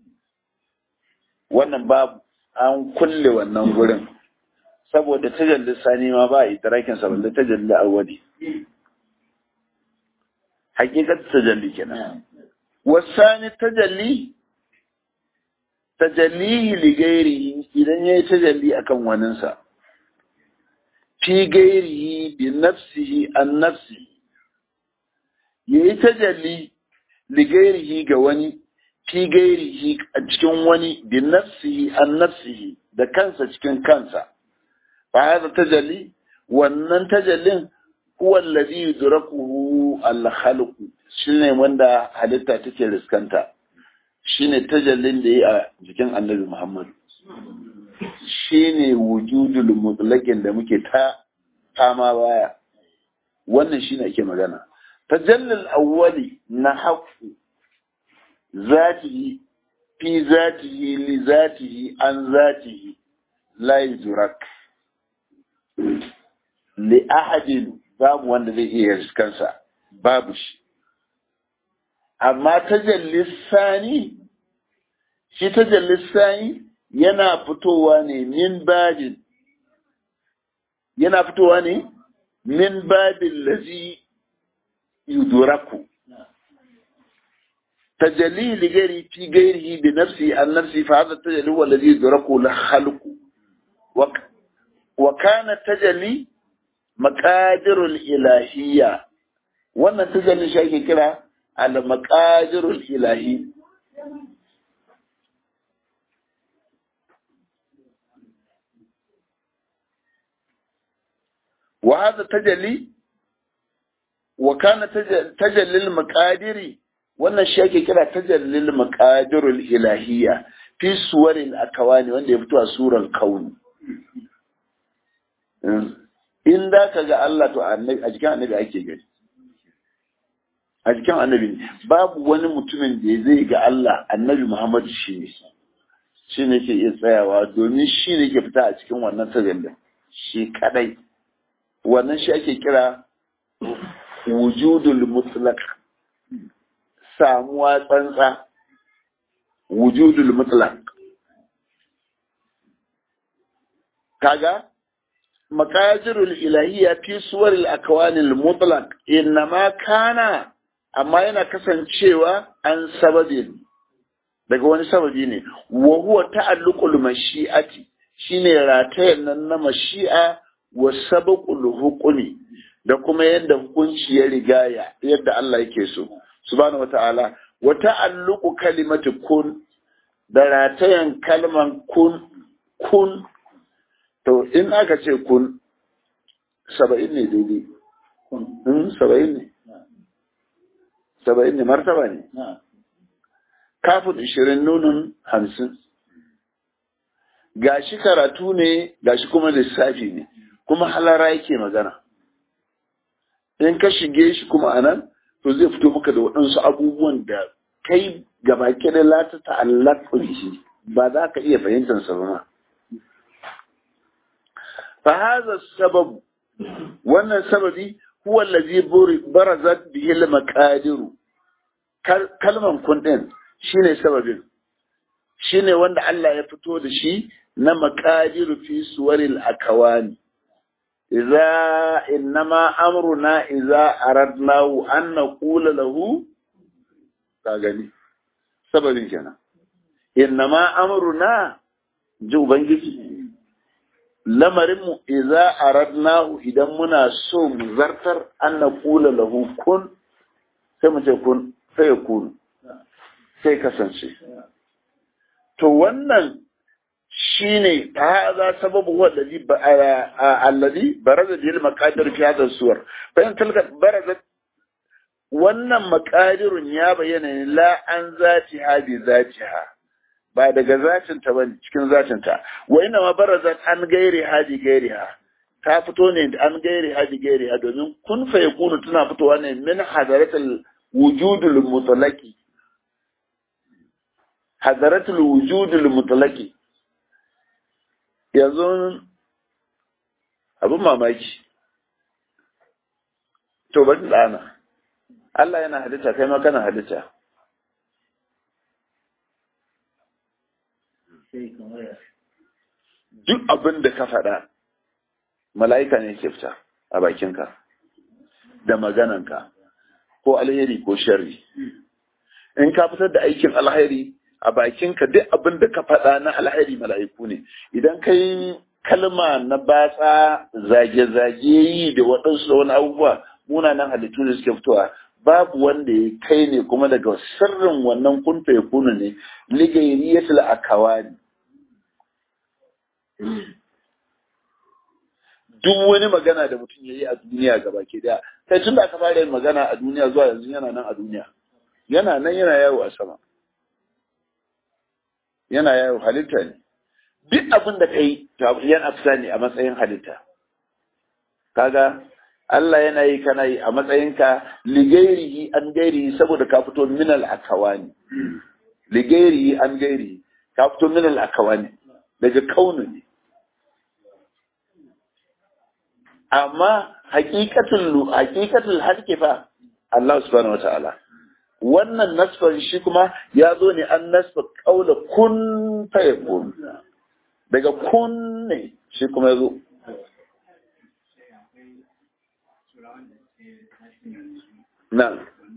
wannan babu an kulle wannan gurin saboda tajalli sani ma ba a idrakin sa balle tajalli awwali hakikat tajalli kenan wasani tajalli tajallihi li gairihi idan yayi tajalli akan waninsa fi gairihi bi nafsihi an nafsihi yayi tajalli li gairihi ga wani fi gairihi a cikin wani bi nafsihi an nafsihi da kansa cikin kansa fa hada tajalli wannan tajallin huwa alladhi yudrakuhu al-khalq shine wanda halitta take riskanta shine tajallin da yi a jikin Annabi Muhammad shine wujudul mutlaqin da muke ta fama baya wannan shine ake magana tajallil awwali na haqqu zatihi fi zatihi li zatihi an zatihi la yudrak li ahadin babu wanda zai iya riskansa babu shi amma tajallis sani shi tajallis sani yana fitowa ne min babin yana fitowa ne min babin lazi yudraku تجلي لغيره في غيره بنفسه عن نفسه فهذا التجلي هو الذي يدركه الخلق وك وكان التجلي مقادر الإلهية wannan tajalli shi ake kira al-maqadirul ilahi wa hadha tajalli wa kana tajalli al-maqadiri wannan shi ake kira tajallil maqadirul ilahiyya fi suwaril akawani wanda ya fito a suran kauni in da ka ga Allah to annabi a jikin annabi ake gani a jikin annabi babu wani mutumin da zai ga Allah annabi Muhammad shi ne shi ne ke iya tsayawa domin shi ne ke fita a cikin wannan tajallin shi kadai wannan shi ake kira wujudul mutlaq samuwa tsantsa wujudul mutlaq kaga maqadirul ilahiyya fi suwaril akwanil mutlaq innama kana amma yana kasancewa an sababin daga wani sababi ne wa huwa ta'alluqul mashi'ati shine ratayen nan na mashi'a wa sabaqul hukumi da kuma yadda hukunci ya rigaya yadda Allah yake so subhanahu wata'ala wa ta'alluqu kalimati kun da ratayan kalman kun kun to in aka ce kun saba'in ne daidai kun saba'in ne saba'in ne martaba ne kafin ishirin nunin hamsin gashi karatu ne gashi kuma lissafi ne kuma halara yake magana in ka shige shi kuma anan to zai fito maka da waɗansu abubuwan da kai gaba da lata ta'allaqu shi ba za ka iya fahimtar sa ba fa hadha sabab wannan sababi huwa allazi barazat bihi al-maqadir kalman kun din shine sababin shine wanda Allah ya fito da shi na maqadiru fi suwaril akawani idza innama amruna idza aradnahu an naqula lahu ka gani sababin kenan innama amruna ji ubangiji lamarinmu idza aradnahu idan muna so mu zartar an naqula lahu kun sai mu ce kun sai ya kunu sai kasance to wannan shine hadha sababu huwa alladhi alladhi baraza bil maqadir fi hadha suwar fa in tilka baraza wannan maqadirun ya bayyana ne la an zati ha bi zatiha ba daga zatin ta bane cikin zatin ta wa inna ma barazat an gairi ha bi gairi ha ta fito ne an gairi ha bi gairi ha domin kun fa yakunu tana fitowa ne min hadaratul wujudul mutlaqi hadaratul wujudul mutlaqi yanzu abin mamaki to bari ɗana Allah yana halitta kai ma kana halitta duk abin da ka faɗa mala'ika ne ke fita a bakinka da magananka ko alheri ko sharri in ka fitar da aikin alheri a bakinka duk abin da ka faɗa na alheri mala'iku ne idan ka yi kalma na batsa zage-zage yi da waɗansu da wani abubuwa munanan halittu da suke fitowa babu wanda ya kai ne kuma daga sirrin wannan kunta ya kuna ne ligairiyatul akawani duk wani magana da mutum ya yi a duniya gaba ke daya kai tun da aka fara yin magana a duniya zuwa yanzu yana nan a duniya yana nan yana yawo a sama yana yawo halitta ne duk abin da kai yana fita ne a matsayin halitta kaga Allah yana yi kana yi a matsayinka ligairihi an gairihi saboda ka fito minal akawani ligairihi an gairihi ka fito minal akawani daga kaunu ne amma hakikatul hakikatul halki fa Allah subhanahu wataala wannan nasfan shi kuma ya zo ne an nasfa kaula kun ta yakun daga kun ne shi kuma ya zo na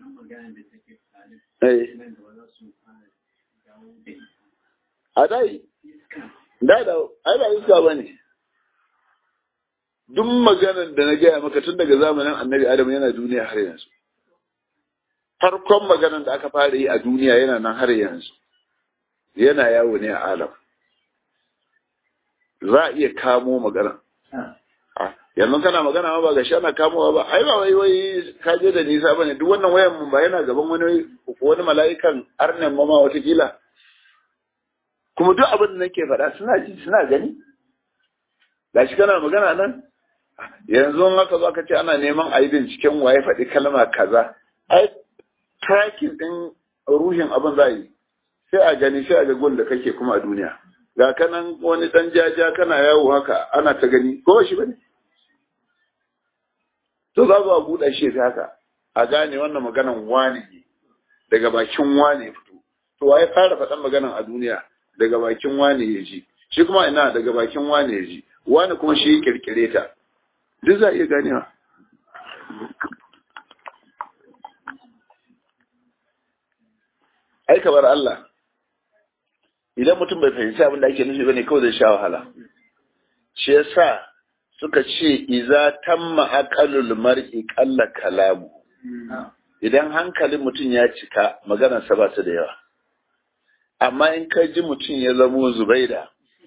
a dai da da ai ba iska ba ne duk maganar da na gaya maka tun daga zamanin annabi adam yana duniya har yanzu farkon maganar da aka fara yi a duniya yana nan har yanzu yana yawo ne a alam za a iya kamo magana yanzu kana magana ma ba ga ana kamowa ba ai ba wai wai ka je da nisa bane duk wannan wayan mun ba yana gaban wani wani mala'ikan arnen mama watakila kuma duk abin da nake faɗa suna ji suna gani gashi kana magana nan yanzu haka zo ka ce ana neman a yi binciken waye faɗi kalma kaza ai tracking ɗin ruhin abin za yi sai a gani sai a ga gun da kake kuma a duniya ga kanan wani ɗan jaja kana yawo haka ana ta gani ko shi bane to za zo a buɗe shi sai haka a gane wannan maganan wane ne daga bakin wane fito to waye fara faɗan maganan a duniya daga bakin wane ya ji shi kuma ina daga bakin wane ya ji wani kuma shi ya kirkire ta duk za a iya ganewa ai kamar Allah idan mutum bai fahimci abin da ake nufi bane kawai zai sha wahala shi yasa suka ce iza tamma aqalul mar'i qalla kalamu idan hankalin mutum ya cika maganarsa ba ta da yawa amma in ka ji mutum ya zamo zubaida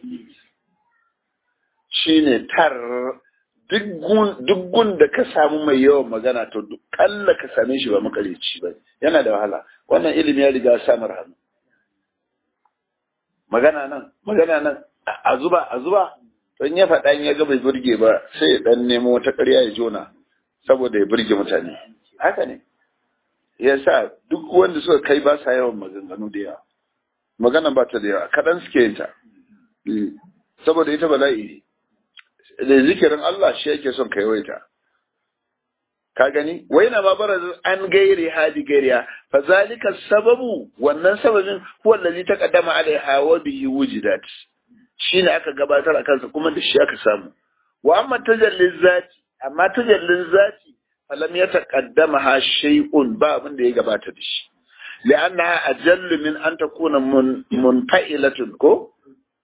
shine tar duk gun da ka samu mai yawan magana to duk kalla ka same shi ba makalici ba yana da wahala wannan ilimi ya riga samar hannu magana nan magana nan a zuba a zuba don ya faɗa ya ga bai burge ba sai ya dan nemo wata ƙarya ya jona saboda ya burge mutane haka ne ya sa duk wanda suka kai ba sa yawan maganganu da yawa magana ba ta da yawa kaɗan suke yin ta saboda ita bala'i ne da zikirin Allah shi yake son ka yawaita ka gani wai na ma bara an gairi hadi gairiya fa zalika sababu wannan sababin huwa allazi taqaddama alaiha wa bihi wujidat shine aka gabatar a kansa kuma duk shi aka samu wa amma tajallin zati amma tajallin zati falam ya taqaddama ha shay'un ba abin da ya gabata da shi li'annaha ajallu min an takuna munfa'ilatun ko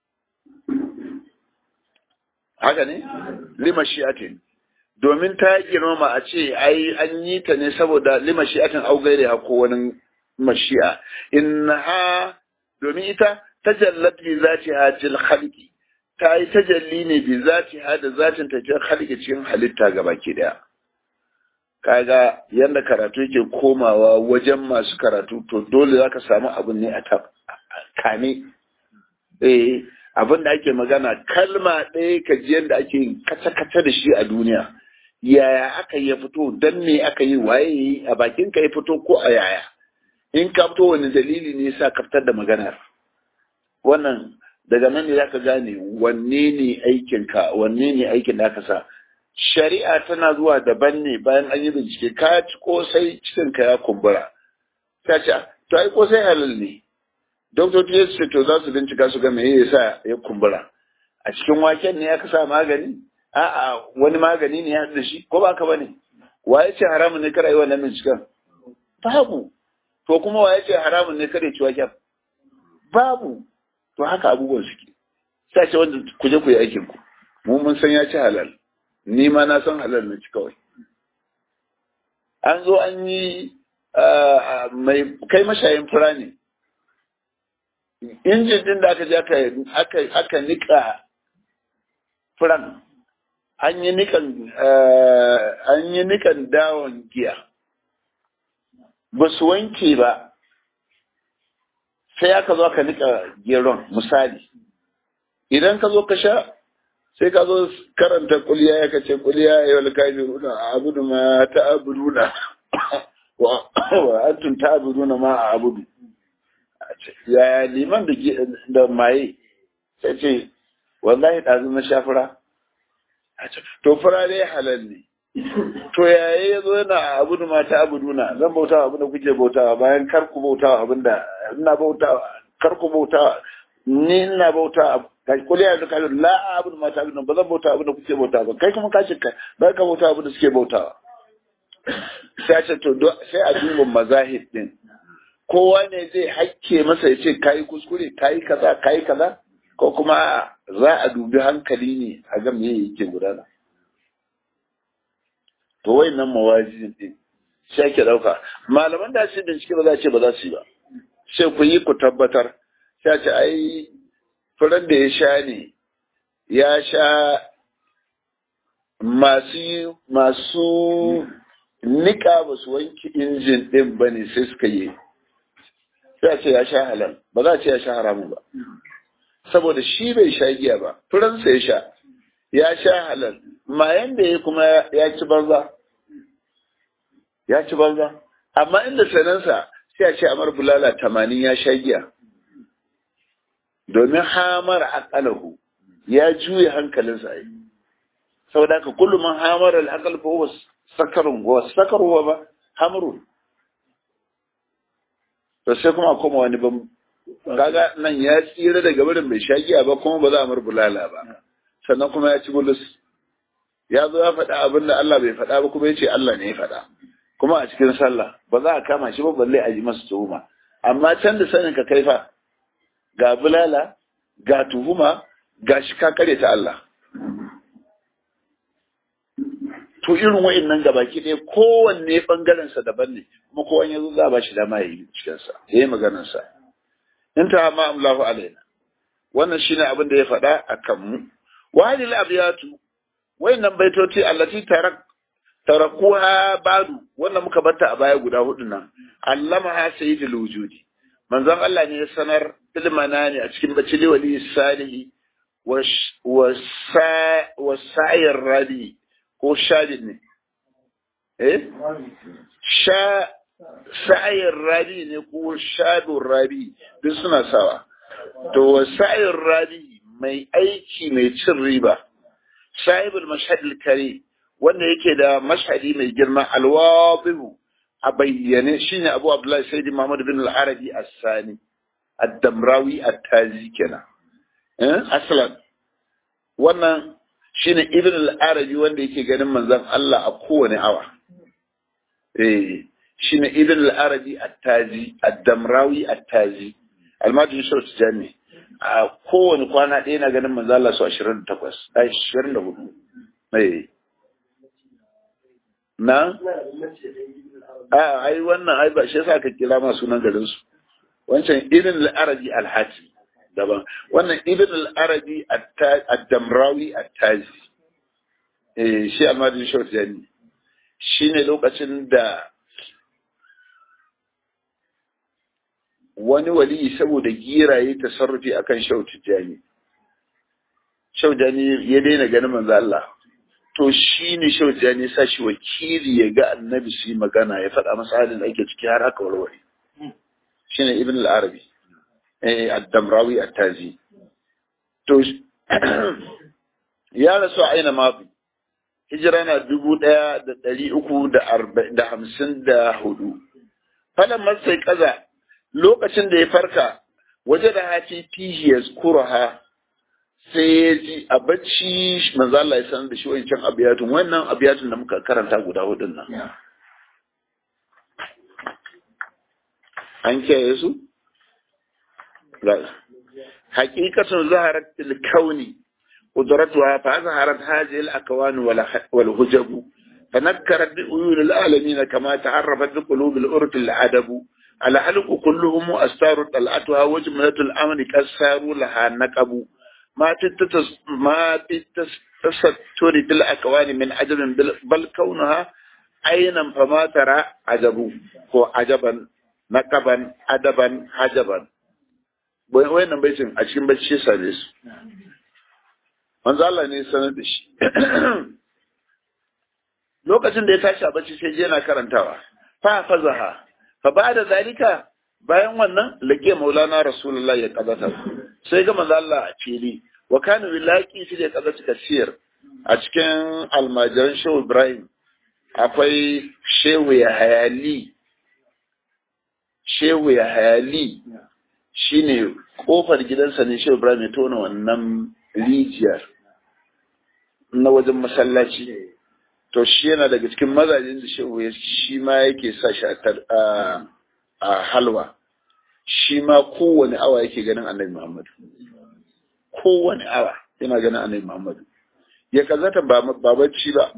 haka ne lima shi'atin domin ta girmama a ce ai an yi ta ne saboda lima shi'atin au gaire ha ko wani mashi'a innaha domin ita tajallat bi zatiha til khalqi ta yi tajalli ne bi zatiha da zatin ta til khalqi cikin halitta gabaki daya kaga yanda karatu yake komawa wajen masu karatu to dole zaka samu abun ne a kame eh abin da ake magana kalma ɗaya ka ji yadda ake kace-kace da shi a duniya yaya aka yi ya fito dan me aka yi waye yi a bakin ka ya fito ko a yaya in ka fito wani dalili ne yasa ka fitar da maganar wannan daga nan ne zaka gane wanne ne aikin ka wanne ne aikin da aka sa shari'a tana zuwa daban ne bayan an yi bincike ka ci kosai cikin ka ya kumbura ta ce to ai kosai halal ne doktoci ya ce to za su bincika su ga me yasa ya kumbura a cikin waken ne aka sa magani a'a wani magani ne ya da shi ko ba ka bane wa ya ce haramun ne kada yi wannan binciken babu to kuma wa ya ce haramun ne kada ci waken babu to haka abubuwan suke sai ce wanda ku je ku yi aikin ku mu mun san ya ci halal ni ma na san halal na ci kawai an zo an yi mai kai mashayin fura ne injin din da aka je aka aka nika furan an yi nikan an yi nikan dawon giya ba su wanke ba sai aka zo aka nika geron misali idan ka zo ka sha sai ka zo karanta kuliya ya kace kuliya ya wal kafiruna abudu ma ta'buduna wa antum ta'buduna ma a'budu yaya liman da maye sai ce wallahi ɗazu na sha fura to fura dai halal ne to yaya ya zo yana abu da mata abu duna zan bauta abin da kuke bautawa bayan kar ku bautawa abin da ina bautawa kar ku bautawa ni ina bauta kuli ya zuka la abu da mata abu ba zan bauta abin da kuke bautawa ba kai kuma ka ce ka ba ka bauta abin da suke bautawa sai a ce to sai a duba mazahib din kowa ne zai hakke masa ya ce kayi kuskure kayi kaza kayi kaza ko kuma za a dubi hankali ne a ga me yake gudana to wayannan mawajin din sai ake dauka malaman da su bincike ba za ce ba za su yi ba sai ku yi ku tabbatar sai ce ai furan da ya sha ne ya sha masu masu nika ba su wanke injin din ba ne sai suka yi sai a ce ya sha halal ba za a ce ya sha haramun ba saboda shi bai sha giya ba furansa ya sha ya sha halal mayan da ya kuma ya ci banza ya ci banza amma inda sanansa sai a ce amar bulala tamanin ya sha giya domin hamar aqalahu ya juya hankalinsa ai saboda haka kullum hamar al-aqal fa huwa sakarun wa sakaru ba hamrun to sai kuma koma wani ban kaga nan ya tsira daga barin bai sha giya ba kuma ba za a mar bulala ba sannan kuma ya ci bulus ya zo ya faɗa abin da Allah bai faɗa ba kuma ya ce Allah ne ya faɗa kuma a cikin sallah ba za a kama shi ba balle a ji masa tuhuma amma can da sanin ka kaifa ga bulala ga tuhuma ga shi ka kare ta Allah to irin wa'annan gabaki ɗaya kowanne bangaren sa daban ne kuma kowanne yazo za a ba shi dama ya yi cikin sa yayi maganar sa in ta ma Allahu alaina wannan shine abin da ya faɗa akan mu wa hadil abiyatu wayannan baitoci allati tarak tarakuha badu wannan muka batta a baya guda hudu nan allamaha sayyidul wujudi manzon Allah ne ya sanar ilmana ne a cikin bacili wali salihi wa sa'ir rabi ko shadid ne eh sha sa'ir rabi ne ko shadun rabi duk suna sawa to wa sa'ir rabi mai aiki mai cin riba sahibul mashhad al-kari wanda yake da mashhadi mai girma alwabihu a bayyane shine Abu Abdullahi Sayyidi Muhammad bin al-Arabi as-Sani ad-Damrawi at-Tazi kenan eh aslan wannan shine Ibn al-Arabi wanda yake ganin manzon Allah a kowane awa eh shine Ibn al-Arabi at-Tazi ad-Damrawi at-Tazi almajin shau tijani a kowane kwana ɗaya na ganin manzo Allah su 28 24 eh na a ai wannan ai ba shi yasa ka kira ma sunan garin su wancan ibn al-arabi al-hati daban wannan ibn al-arabi ad-damrawi at-tazi eh shi almajin shau tijani shine lokacin da wani wali saboda giraye tasarrufi akan shau tijani shau tijani ya daina ganin manzo Allah to shi ne shau tijani sa shi wakili ya ga annabi su yi magana ya faɗa masa halin da ake ciki har aka warware shi ne ibn al-arabi eh ad-damrawi at-tazi to ya rasu a aina mafi hijira na dubu ɗaya da ɗari uku da hamsin da hudu falan masai kaza lokacin da ya farka waje da hafi fihi ya ha sai ya ji a bacci manzo Allah ya sanar da shi wancan abiyatun wannan abiyatun da muka karanta guda hudun nan an kiyaye su hakikatun zaharat fil kauni قدرتها فأظهرت هذه الأكوان والهجب فنكرت بأيون العالمين كما تعرفت بقلوب الأرض العدب على حلق كلهم أستار طلعتها وجملة الأمر كسار لها نقب ما تتس ما تتستر بالأكوان من عجب بل كونها عينا فما ترى عجب هو عجبا نقبا أدبا عجبا وين بيتم أشين بشي سادس manzo Allah ne sanar da shi lokacin da ya tashi a bacci sai je yana karantawa fa fazaha fa ba'da zalika bayan wannan lake maulana rasulullah ya kazata sai ga manzo Allah a fili wa kana bilaki shi da kazata kasir a cikin almajiran shehu ibrahim akwai shehu ya hayali shehu ya hayali shine kofar gidansa ne shehu ibrahim ya tona wannan rijiyar na wajen masallaci to shi yana daga cikin mazajen da shehu ya shi ma yake sa shi a halwa shi ma kowane awa yake ganin annabi muhammadu kowane awa yana ganin annabi muhammadu ya kazata ba bacci ba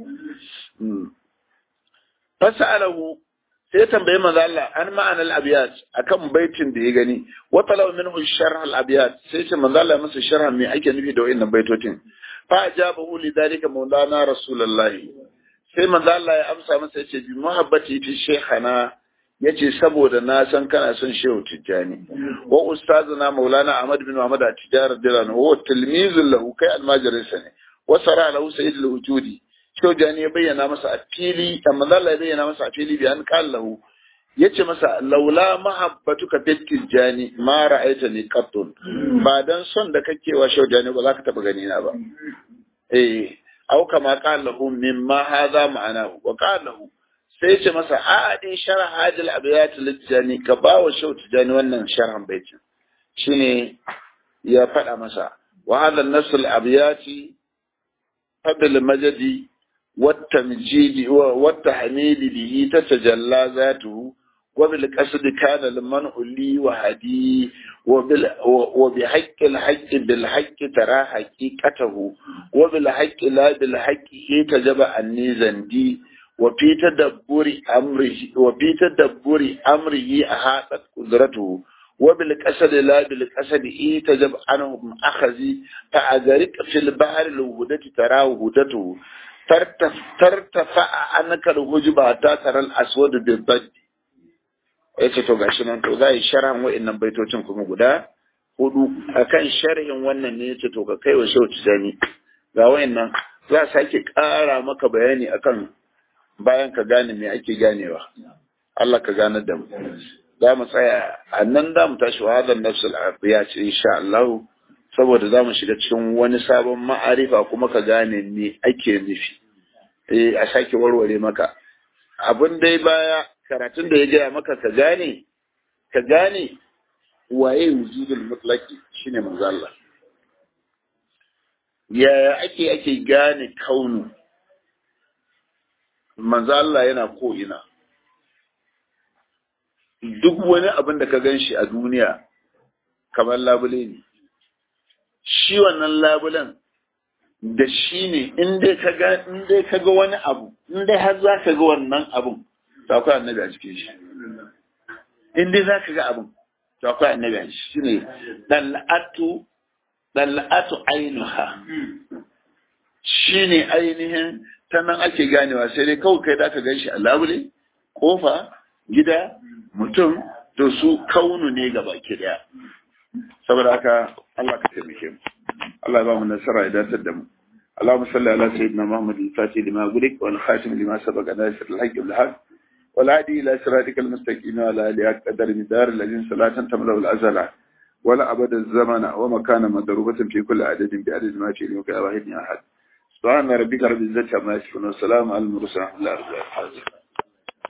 fasa alahu sai tambayi manzo Allah an ma'anar abiyat akan baitin da ya gani wa talaw minhu sharh al abiyat sai ce manzo Allah masa sharh me ake nufi da wayannan baitotin fa ajabahu lidhalika maulana rasulullahi sai manzo Allah ya amsa masa yace bi muhabbati fi shaykhana yace saboda na san kana son shehu tijjani wa ustazuna maulana ahmad bin muhammad at-tijara dilan wa tilmizun lahu kai almajirinsa ne wa sara lahu sayyid al-wujudi Shehu Jani ya bayyana masa a fili, amma Allah ya bayyana masa a fili bayan kallahu ya ce masa laula mahabbatuka fitkil jani ma ra'aita ni qattun ba dan son da kake wa Shehu Jani ba za ka taba gani na ba eh au kama qallahu mimma hadha ma'ana wa qallahu sai ce masa a din sharh hadil abiyat lijani ka ba wa Shehu Jani wannan sharhan baitin shine ya faɗa masa wa hadha an-nasl al-abiyati fadl majdi والتمجيد والتحميد به تتجلى ذاته وبالقصد كان المنع لي وهدي وبحق الحق بالحق ترى حقيقته وبالحق لا بالحق تجب أني زندي وفي تدبر أمره وفي تدبر أمره أحاطت قدرته وبالقصد لا بالقصد إيه تجب عنهم أخذي فأذرك في البحر الوهدة تراه هدته tartafa a annakar hujuba ta taral aswadu bil baddi yace to gashi nan to zai sharhan wa'annan baitocin kuma guda hudu akan sharhin wannan ne yace to ka kai wa shehu tijani ga wa'annan za sake ƙara maka bayani akan bayan ka gane me ake ganewa Allah ka gane da mu za mu tsaya a nan za mu tashi wa hadan nafsul afiya ce insha Allah saboda za mu shiga cikin wani sabon ma'arifa kuma ka gane me ake nufi eh a sake warware maka abin dai baya karatun da ya gaya maka ka gane ka gane waye wujudul mutlaki shine manzo Allah yaya ake ake gane kaunu manzo Allah yana ko ina duk wani abin da ka gan shi a duniya kamar labule ne shi wannan labulen da shi ne in dai ka ga wani abu in dai har za ka ga wannan abun to akwai annabi a cikin shi in dai za ka ga abun to akwai annabi a shi ne dal'atu dal'atu ainuha shi ne ainihin ta nan ake ganewa sai dai kawai kai da ka gan shi a labule kofa gida mutum to su kaunu ne ga baki daya saboda haka Allah ka taimake mu Allah ya ba mu nasara ya datar da mu اللهم صل على سيدنا محمد الفاتح لما غلق والخاتم لما سبق ناصر الحق بالحق والهادي الى صراطك المستقيم وعلى اله قدر مدار الذين صلاة تملا الازل ولا ابد الزمن ومكان مضروبة في كل عدد بعدد ما في علمك واحد احد سبحان ربك رب العزة عما يصفون وسلام على المرسلين الحمد لله رب العالمين